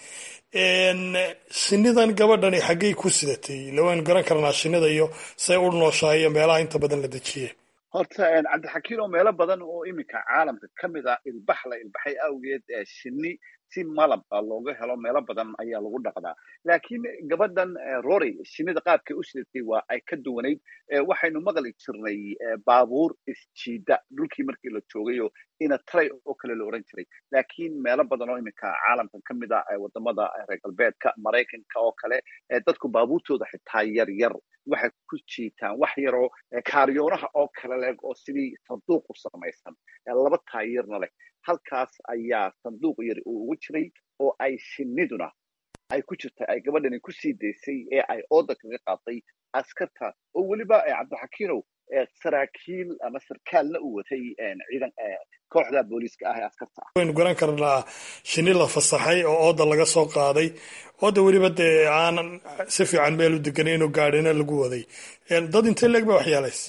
shinidan gabadhani xaggay ku sidatay ila waynu garan karnaa shinida iyo say u nooshahay iyo meelaha inta badan la dejiye horta cabdixakiin oo meelo badan oo iminka caalamka ka mid ah ilbax la ilbaxay awgeed shinni si malab looga helo meelo badan ayaa lagu dhaqdaa laakiin gabadhan rory shinida qaabkay u sidatay waa ay ka duwanayd waxaynu maqli jirnay baabuur isjiida dhulkii markii la joogayoo ina tray oo kale la oran jiray laakiin meelo badan oo iminka caalamka ka mid a wadamada reer galbeedka maraykanka oo kale dadku baabuurtooda xitaa yar yar waxay ku jiitaan wax yaroo kaariyoonaha oo kale leeg oo sidii sanduuq u samaysan laba taayirna leh halkaas ayaa sanduuq yari uu ugu jiray oo ay shiniduna ay ku jirtay ay gabadhani ku sii daysay ee ay ooda kaga qaaday askarta oo weliba cabdixakiinow saraakiil ama sarkaalna uu watay ciidan kooxda booliiska ah ee askarta ah waynu garan karnaa shini la fasaxay oo ooda laga soo qaaday ooda weliba dee aanan si fiican meel u deganay inuu gaadhina lagu waday dad intee leeg ba waxyeelays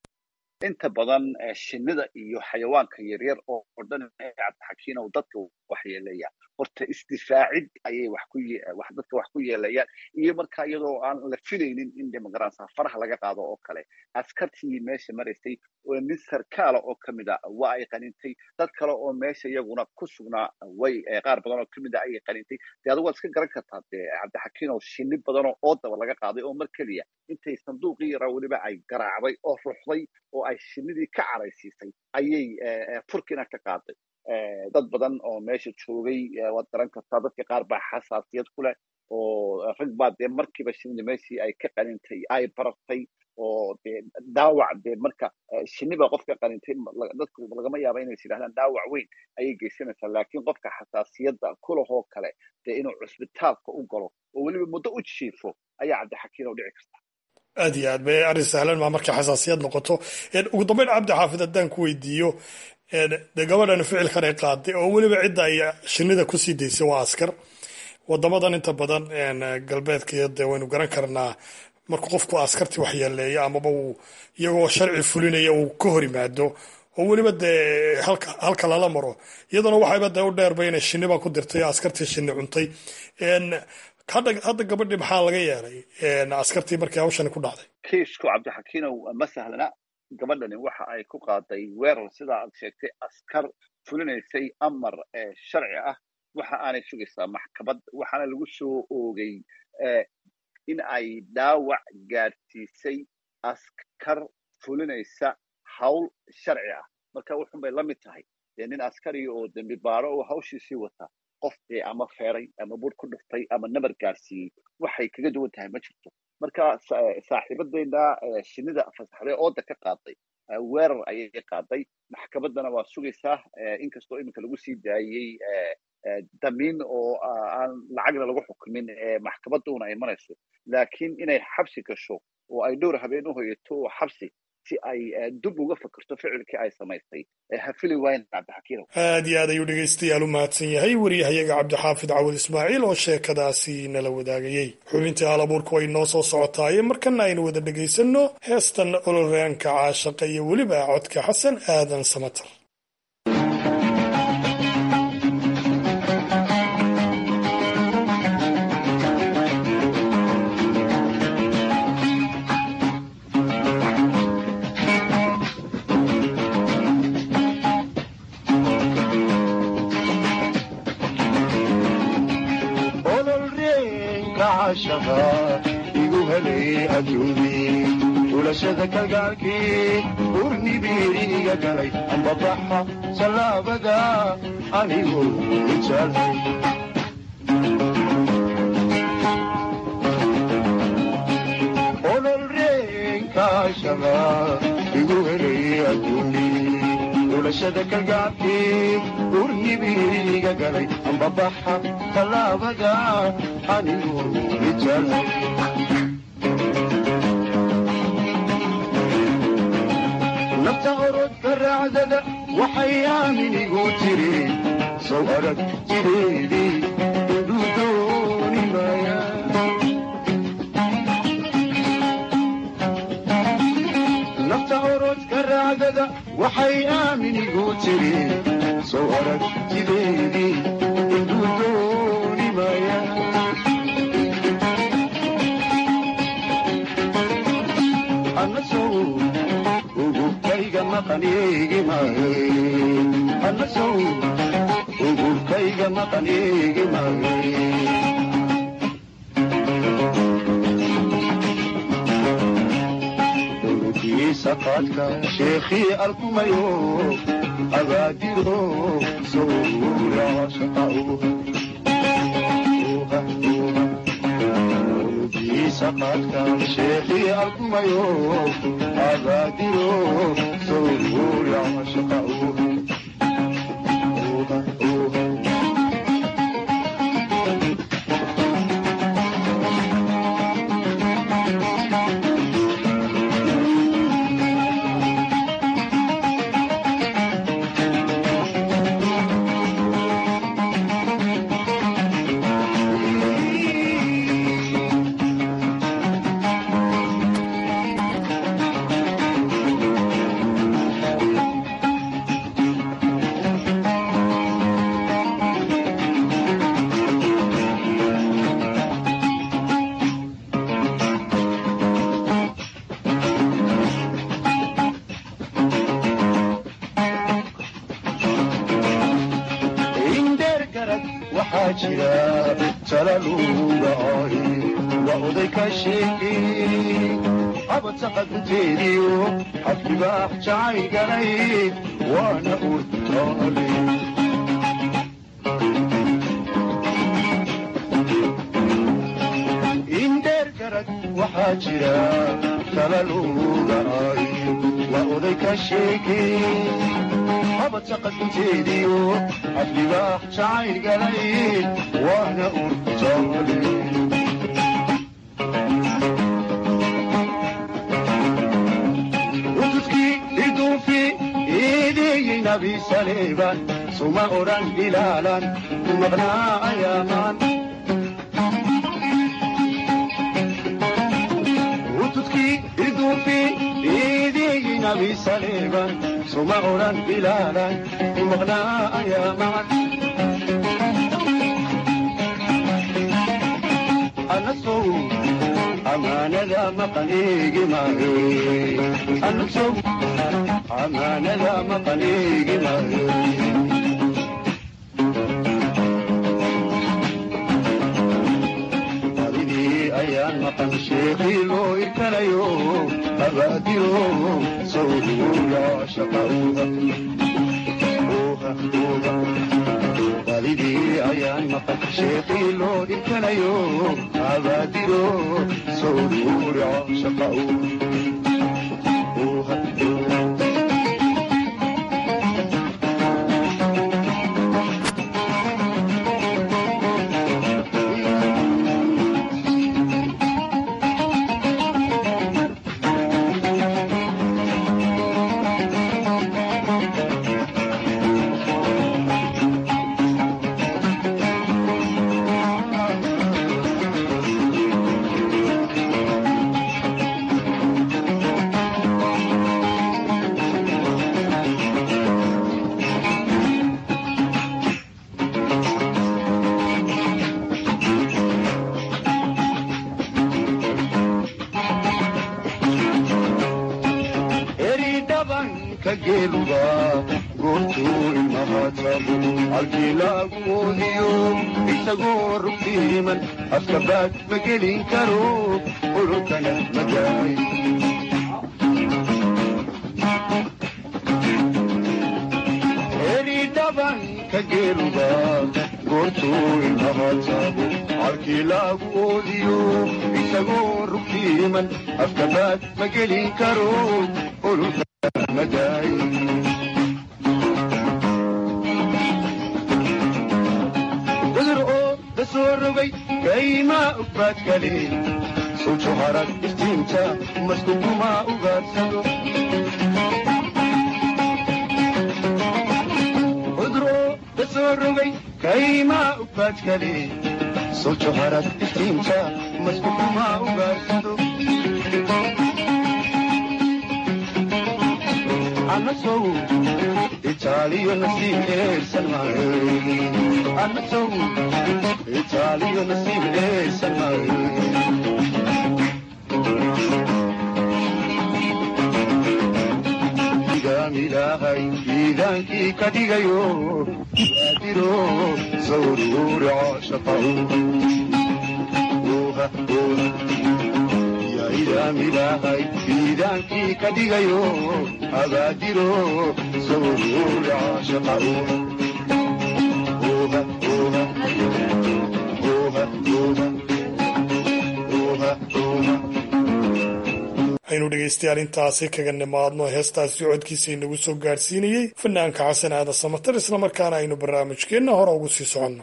inta badan shinida iyo xayawaanka yaryar oo dhan cabdixakiinow dadka waxyeeleeya horta isdifaacid ayay wax ku wax dadka wax ku yeelayaan iyo marka iyadoo aan la filaynin in demogaransa faraha laga qaado oo kale askartii meesha maraysay oo nin sarkaala oo kamid a waa ay qanintay dad kale oo meesha iyaguna ku sugnaa way qaar badan oo kamid a ayay qanintay dee adigu waad iska garan kartaa dee cabdixakiinow shini badan oo oodaba laga qaaday oo mar keliya intay sanduuqii yaraa weliba ay garaacday oo ruxday oo ay shinidii ka caraysiisay ayay furkiina ka qaaday dad badan oo meesha joogay waad garan kartaa dadka qaar baa xasaasiyad ku leh oo rag baa dee markiiba shinida meeshii ay ka qanintay ay barartay oo dee dhaawac dee marka shini baa qofka qanintay dadku lagama yaaba inay yidhahdaan dhaawac weyn ayay geysanaysaa laakiin qofka xasaasiyadda kulahoo kale dee inuu cusbitaalka u galo oo weliba muddo u jiifo ayaa cabdixakiin oo dhici karta aad iyo aad bay arrin sahlan maa markay xasaasiyad noqoto ugu dambeyn cabdi xaafid haddaan ku weydiiyo dee gabadhan ficilkan ay qaaday oo weliba cidda ay shinida kusii daysay waa askar wadamadan inta badan galbeedka dee waynu garan karnaa markuu qofku askartii waxyeeleeyo amaba uu iyagoo sharci fulinaya uu ka hor yimaado oo weliba dee halka lala maro iyaduna waxayba dee u dheerba inay shiniba ku dirtay askartii shini cuntay hadda gabadhii maxaa laga yeelay askartii markii hawshani ku dhacday kiisku cabdixakiinow ma sahlana gabadhani waxa ay ku qaaday weerar sidaa aad sheegtay askar fulinaysay amar sharci ah waxa aanay sugaysaa maxkamad waxaana lagu soo oogay in ay dhaawac gaadhsiisay askar fulinaysa hawl sharci ah marka wuxun bay la mid tahay dee nin askariga oo dembi baaro oo hawshiisii wata qof dee ama feeray ama bur ku dhuftay ama nabar gaadhsiiyey waxay kaga duwan tahay ma jirto marka saaxiibadeyna shinida fasaxday ooda ka qaaday weerar ayay qaaday maxkamaddana waa sugaysaa inkastoo iminka lagu sii daayey damiin oo aan lacagna lagu xukumin maxkamadduna ay marayso laakiin inay xabsi gasho oo ay dhowr habeen u hoyato oo xabsi si ay dub uga fakerto ficilkii ay samaysay hafili waayn cabdixakiinow aad iyo aad ayuu dhegaystayaal u mahadsan yahay wariyahayaga cabdixaafid cawad ismaaciil oo sheekadaasi nala wadaagayey xubintii hal abuurku way noo soo socotaaye markana aynu wada dhegaysanno heestan ololraanka caashaqa iyo weliba codka xasan aadan samatar ulashada kalgaalkii urnibiiriga galay ambabaxa sallaabada anigu jaalay ololreenkaashaba igu helay adduuni ulashada kalgaalkii urnibiiriga galay ambabaxa sallaabada anigu jaalay nafta orodka raacdada waxay aaminigu tiri sow arag jireedii indhuu dooni maaya nafta orodka raacdada waxay aaminigu tiri sow arag jireedii indhuu dooni maaya ugubkayga aniga maqan eegi maayo saqaadka sheekhii alkumayo abaadiro sowra saqaadka sheekhii alkumayo abaadiro sowra shaqa indheer garad waxaa jira talaluga ay waa oday ka sheekay abadsaqa gunteediyo xadkibaax jacay galay waana urtaale indheer garad waxaa jira talaluga ay waa oday ka sheekay abadsaqa abdibaax jacayl galay waana urtaale utudkii iduufi iideeyey nabi saleeban suma odhan ilaalan maqnaa ayaamaan utudkii iduufi iideeyey nabi saleeban suma odhan ilaalan maqnaa ayaamaan anasow amaanada maqan eegi maayo anasow amaanada maqan eegi maayo walidii ayaan maqan sheekii loo irkanayo abaadiro sawduula shaqauga walidii ayaan maqan sheekii loo irkanayo abaadiro sawduula shaqauga eri dhabanka geeluga goortuu ilmahaatabu halkii laagu oodiyo isagoo rugtiiman afka baad ma gelin karo ololkana magaay eri dhabanka geeluga goortuu ilmahaatabu halkii laagu oodiyo isagoo rugtiiman afka baad ma gelin karo ololkana magaay cudur oo da soo rogay kaymaa ugbaad kale sujo harag iftiinta maskukumaa ugaadsado cudur oo da soo rogay kaymaa ugbaad kale sujo harag iftiinta maskukumaa ugaadsado anasow itaaliyo nasiib eersan maayo anasow itaaliyo nasiib eersan maayo igaami ilaahay iidaankii ka dhigayo baadiro sawruura shaqaw yaa idaam ilaahay iidaankii ka dhigayo abaadiro sawruura shaqaw aynu dhegaystayaal intaasi kaga nimaadno heestaasi codkiisa inagu soo gaadhsiinayey fanaanka xasan aadan samatar islamarkaana aynu barnaamijkeenna hore ugu sii soconno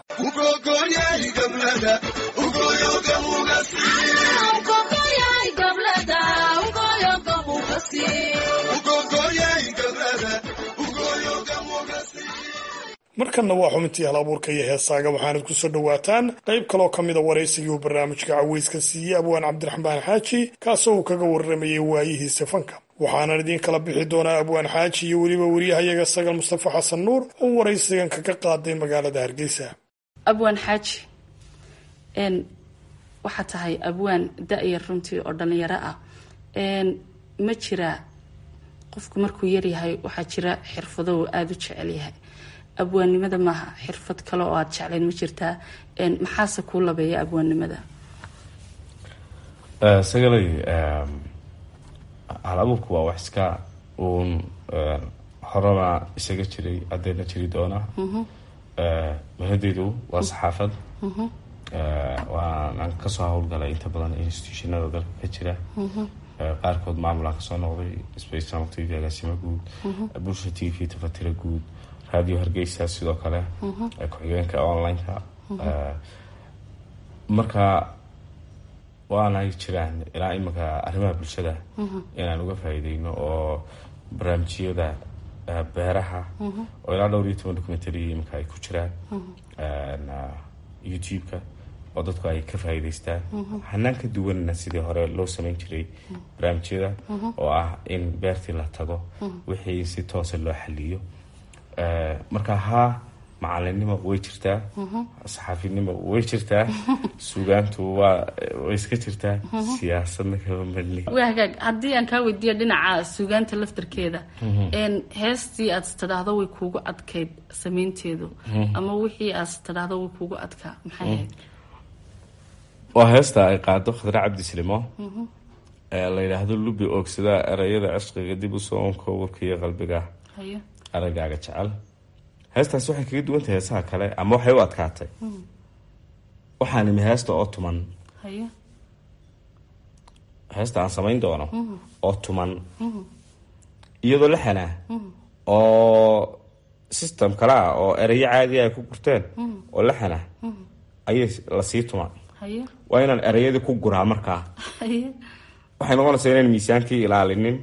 markanna waa xubintii hal abuurka iyo heesaaga waxaanad ku soo dhowaataan qayb kaloo ka mida waraysigii uu barnaamijka caweyska siiyey abwaan cabdiraxmaan xaaji kaasoo uu kaga warramayay waayihiisa fanka waxaanan idiin kala bixi doonaa abwaan xaaji iyo weliba wariyahayaga sagal mustafa xasan nuur oo waraysigan kaga qaaday magaalada hargeysa abwaan xaaji n waxaa tahay abwaan da-yar runtii oo dhallinyaro ah ma jira qofku markuu yaryahay waxaa jira xirfado uu aada u jecel yahay abwaannimada maaha xirfad kale oo aada jeclayn ma jirtaa maxaase kuu labeeya abwaannimada sagalay hal abuurku waa wax iska uun horena isaga jiray haddeena jiri doona mahadeydu waa saxaafad waanaan kasoo howlgalay inta badan institutionada dalka ka jira qaarkood maamulaan kasoo noqday spaceam t v agaasimo guud bulsha t v tafatira guud radio hargeysa sidoo kale ku-xigeenka online-ka marka waanay jiraan ilaa iminka arrimaha bulshada inaan uga faa'iideyno oo barnaamijyada beeraha oo ilaa dhowr iyo toban documentary iminka ay ku jiraan youtube-ka oo dadku ay ka faa'iideystaan hanaan ka duwanna sidii hore loo sameyn jiray barnaamijyada oo ah in beertii la tago wixii si toosa loo xaliyo marka haa macalinimo way jirtaa saxaafinimo way jirtaa sugaantu waa way iska jirtaa siyaasadna kama madli waa hagaag haddii aan kaa weydiiya dhinaca sugaanta laftarkeeda heestii aad istidhaahdo way kuugu adkayd samaynteedu ama wixii aad istidhaahdo way kuugu adkaa maxay ahayd waa heesta ay qaado khadre cabdislimo ee la yidhaahdo lubi oogsadaa erayada cishqiga dib usoo onko warka iyo qalbiga hayo aragaaga jecel heestaas waxay kaga duwan tahay heesaha kale ama waxay u adkaatay waxaan imi heesta oo tuman hayo heesta aan samayn doono oo tuman iyadoo la xanaa oo system kale ah oo erayo caadiya ay ku gurteen oo la xanaa ayay lasii tuman hayo waa inaan erayadii ku guraa markaa hayo waxay noqonaysaa inaan miisaankii ilaalinin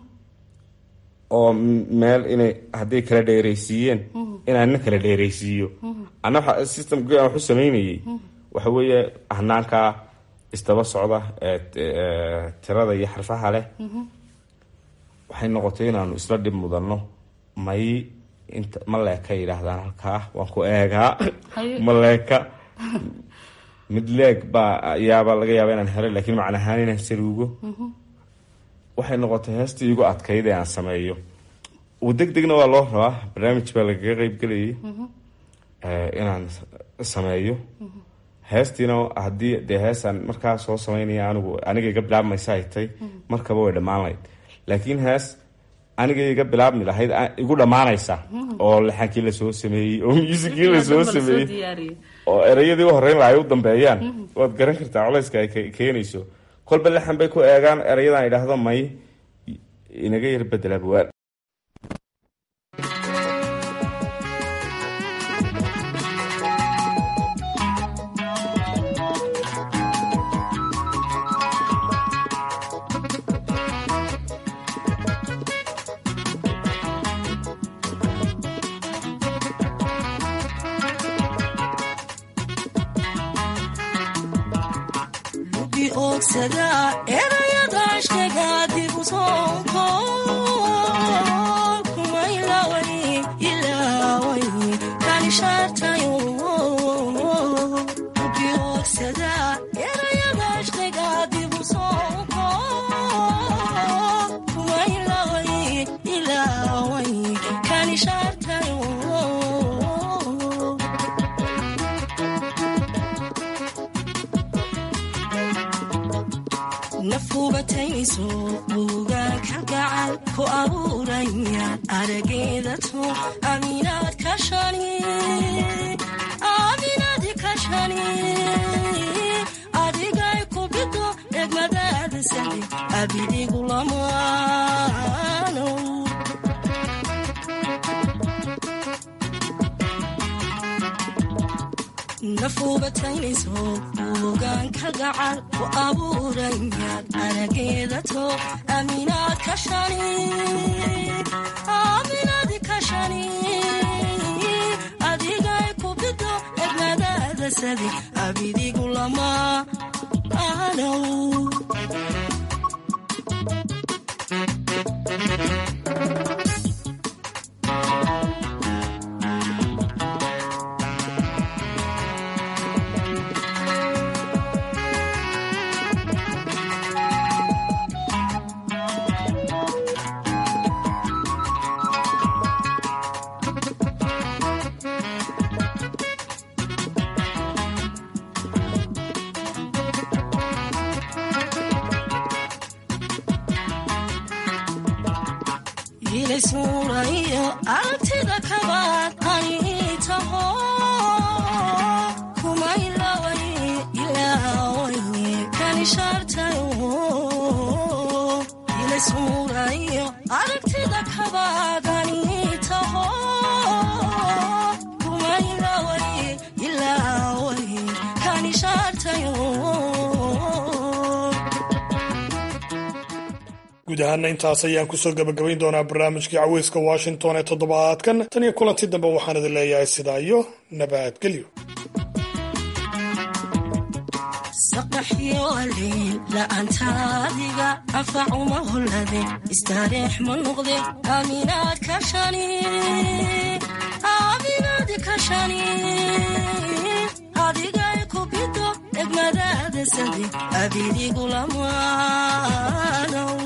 oo meel inay hadday kala dheeraysiiyeen inaan na kala dheeraysiiyo ana waxa systemkii aan waxu samaynayay waxa weeye hanaanka isdaba socda ee ee tirada iyo xarfaha leh waxay noqotay inaanu isla dhib mudanno may inta ma leeka yidhaahdaan halkaa waan ku eegaa Haye. ma leeka mid leeg baa yaaba laga yaaba inaan helo laakiin macna ahaan inaan saruugo waxay noqotay heestii igu adkayd ee aan sameeyo uu deg degna waa loo rabaa barnaamij baa lagaga qeybgelayay eh, inaan s- sameeyo heestiina haddii dee heesaan markaa soo sameynaya anigu aniga iga bilaabmaysa ay tay markaba way dhammaan lahayd laakiin hees aniga iga bilaabmi lahayd a- igu dhammaanaysa oo laxankii lasoo sameeyey oo muusikii lasoo sameeyey diyaariyey oo erayadii u horreyn laha ay u dambeeyaan waad garan kartaa culayska ay ke- keenayso kolba laxan bay ku eegaan erayadan idhaahdo may inaga yar bedela buwaan lubi oogsada erayada ashkaga dib u soonko kuma ilaaway ilaaway kanishaartayo lubi oogsada erayada ashkaga dib u soonko kuma ilaaway ilaaway ishaartayo nafubatayso buugaanka gacal ku abuuraya arageeda tu aminaad ka shani aminaadi ka shani adigay ku bido egmadaada sadi abidigu lamaano nafuubataynayso buugaanka gacal ku abuurayaad arageeda to aminaad ka shani aminaadi ka shani adigay ku bido egmadaada sadi abidigu lama anow ilismuurayo aragtida kabaad ani taho kuma ilaaway ilaaway kanishaartayo ilismuurayo aragtida kabaad ani taho kuma ilaaway ilaaway kanishaartayo guud ahaana intaas ayaan kusoo gabagabayn doonaa barnaamijkii caweyska washington ee toddobaadkan tan iyo kulanti dambe waxaan idin leeyahay sidaa iyo nabadgelyo saqaxyo aliil la'aantaadiga anfacuma hollade istaareex ma noqde aaminaad ka shani aaminaadi ka shani adigay ku bido egmadaada sadi abidigu lamaanow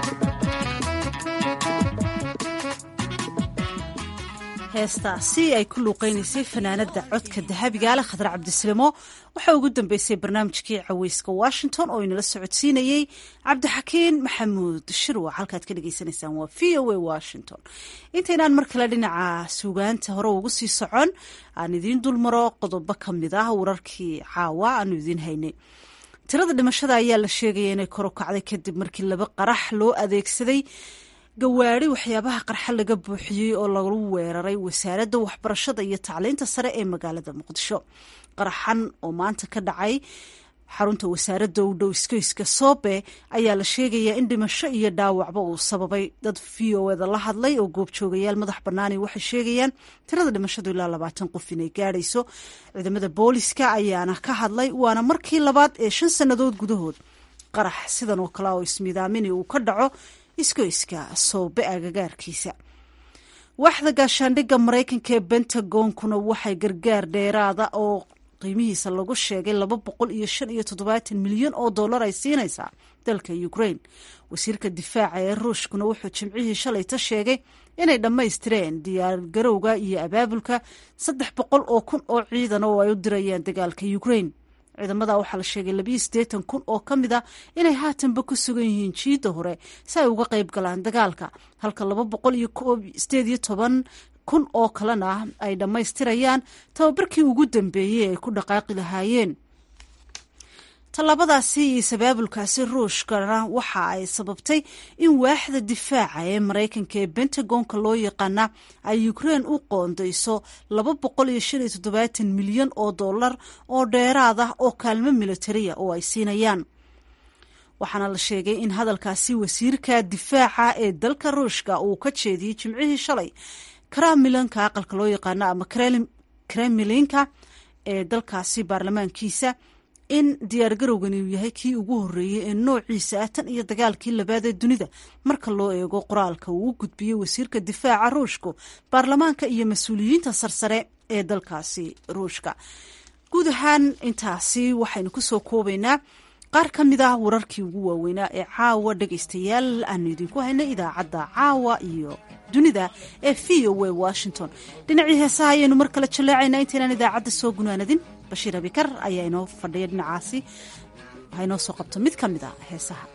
heestaasi ay ku luuqaynaysay fanaanada codka dahabigaale khadar cabdislimo waxaa ugu dambeysay barnaamijkii caweyska washington oo inala socodsiinayey cabdixakiin maxamuud shirwa halkaad ka dhagaysanaysaan waa v o a washington intaynaan mar kale dhinaca suugaanta hore ugu sii socon aan idiin dulmaro qodobo ka mid ah wararkii caawa aanu idiin haynay tirada dhimashada ayaa la sheegaya inay kor u kacday kadib markii laba qarax loo adeegsaday gawaari waxyaabaha qarxa laga buuxiyey oo lagu weeraray wasaaradda waxbarashada iyo tacliinta sare ee magaalada muqdisho qaraxan oo maanta ka dhacay xarunta wasaaradda u dhow iskoyska soobe ayaa la sheegayaa in dhimasho iyo dhaawacba uu sababay dad v o eda la hadlay oo goobjoogayaal madax bannaani waxay sheegayaan tirada dhimashadu ilaa labaatan qof inay gaadhayso ciidamada booliska ayaana ka hadlay waana markii labaad ee shan sannadood gudahood qarax sidan oo kale oo ismiidaamini uu ka dhaco iskoyska soobe agagaarkiisa waaxda gaashaandhigga maraykanka ee bentagoonkuna waxay gargaar dheeraada oo qiimihiisa lagu sheegay laba boqol iyo shan iyo toddobaatan milyan oo dollar ay siinaysaa dalka ukraine wasiirka difaaca ee ruushkuna wuxuu jimcihii shalayta sheegay inay dhammaystireen diyaargarowga iyo abaabulka saddex boqol oo kun oo ciidan oo ay u dirayaan dagaalka ukraine ciidamada waxaa la sheegay labiyo siddeetan kun oo ka mid a inay haatanba ku sugan yihiin jiidda hore si ay uga qayb galaan dagaalka halka laba boqol iyo sideed iyo toban kun oo kalena ay dhammaystirayaan tababarkii ugu dambeeyey ay ku dhaqaaqi lahaayeen tallaabadaasi iyo sabaabulkaasi ruushkana waxa ay sababtay in waaxda difaaca ee maraykanka ee bentagonka loo yaqaana ay ukraine u qoondayso laba boqol iyo shan iyo toddobaatan milyan oo dollar oo dheeraad ah oo kaalmo militariya oo ay siinayaan waxaana la sheegay in hadalkaasi wasiirka difaaca ee dalka ruushka uu ka jeediyey jimcihii shalay kramilanka aqalka loo yaqaano ama kremlinka ee dalkaasi baarlamaankiisa in diyaargarowgani uu yahay kii ugu horreeyey ee noociisa ah tan iyo dagaalkii labaad ee dunida marka loo eego qoraalka uu u gudbiyey wasiirka difaaca ruushku baarlamaanka iyo mas-uuliyiinta sarsare ee dalkaasi ruushka guud ahaan intaasi waxaynu kusoo koobaynaa qaar ka mid ah wararkii ugu waaweynaa ee caawa dhegaystayaal aanu idinku haynay idaacadda caawa iyo dunida ee v o a washington dhinacii heesaha ayaynu mar kale jaleecaynaa intaynaan idaacadda soo gunaanadin bashiir abikar ayaa inoo fadhiya dhinacaasi ha inoo soo qabto mid ka mid a heesaha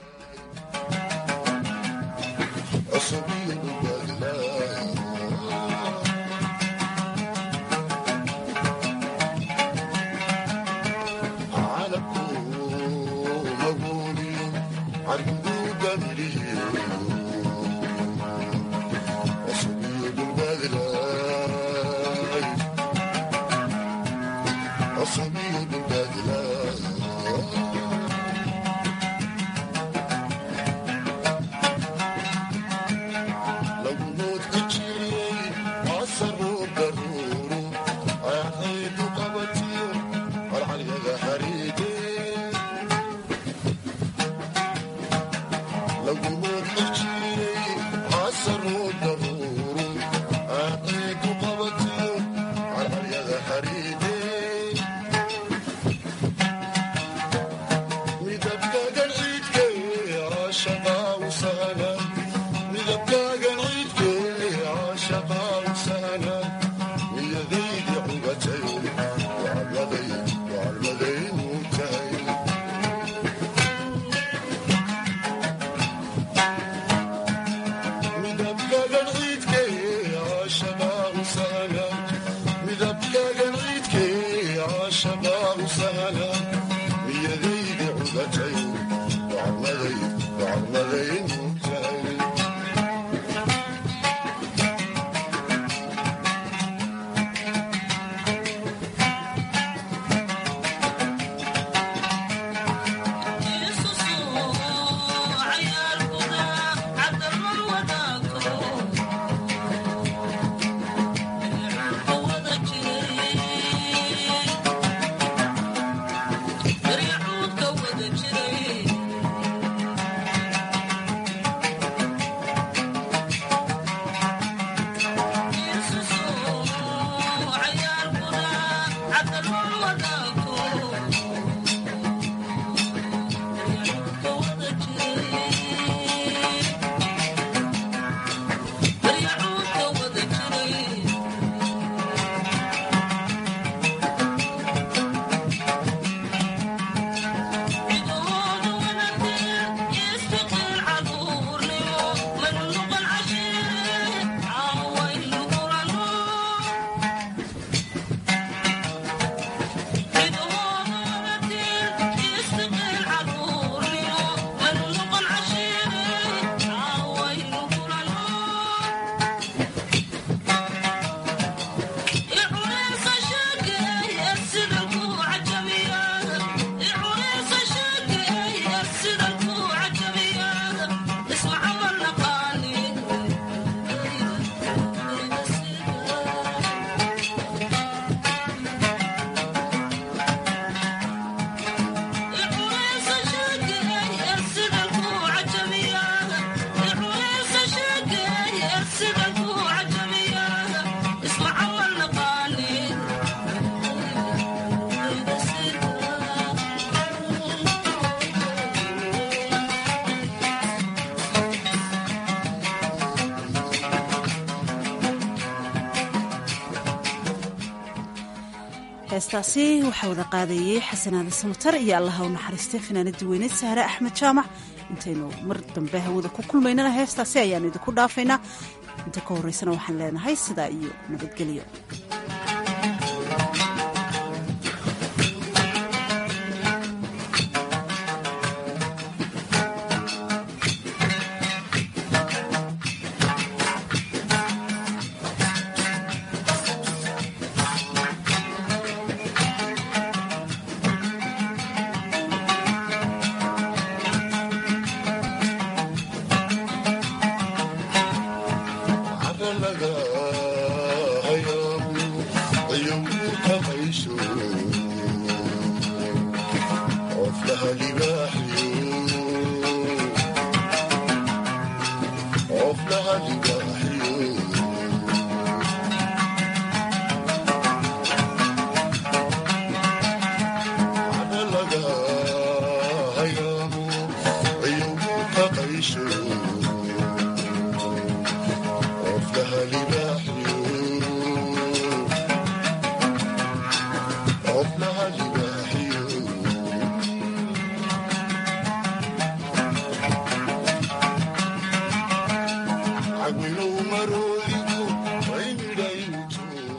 heestaasi waxaa wada qaadayey xasanaada samatar iyo allaha u naxariistay fanaanadii weyneed sahre axmed jaamac intaynu mar dambe hawada ku kulmaynana heestaasi ayaanu idinku dhaafaynaa inta ka horreysana waxaan leenahay sidaa iyo nabadgelyo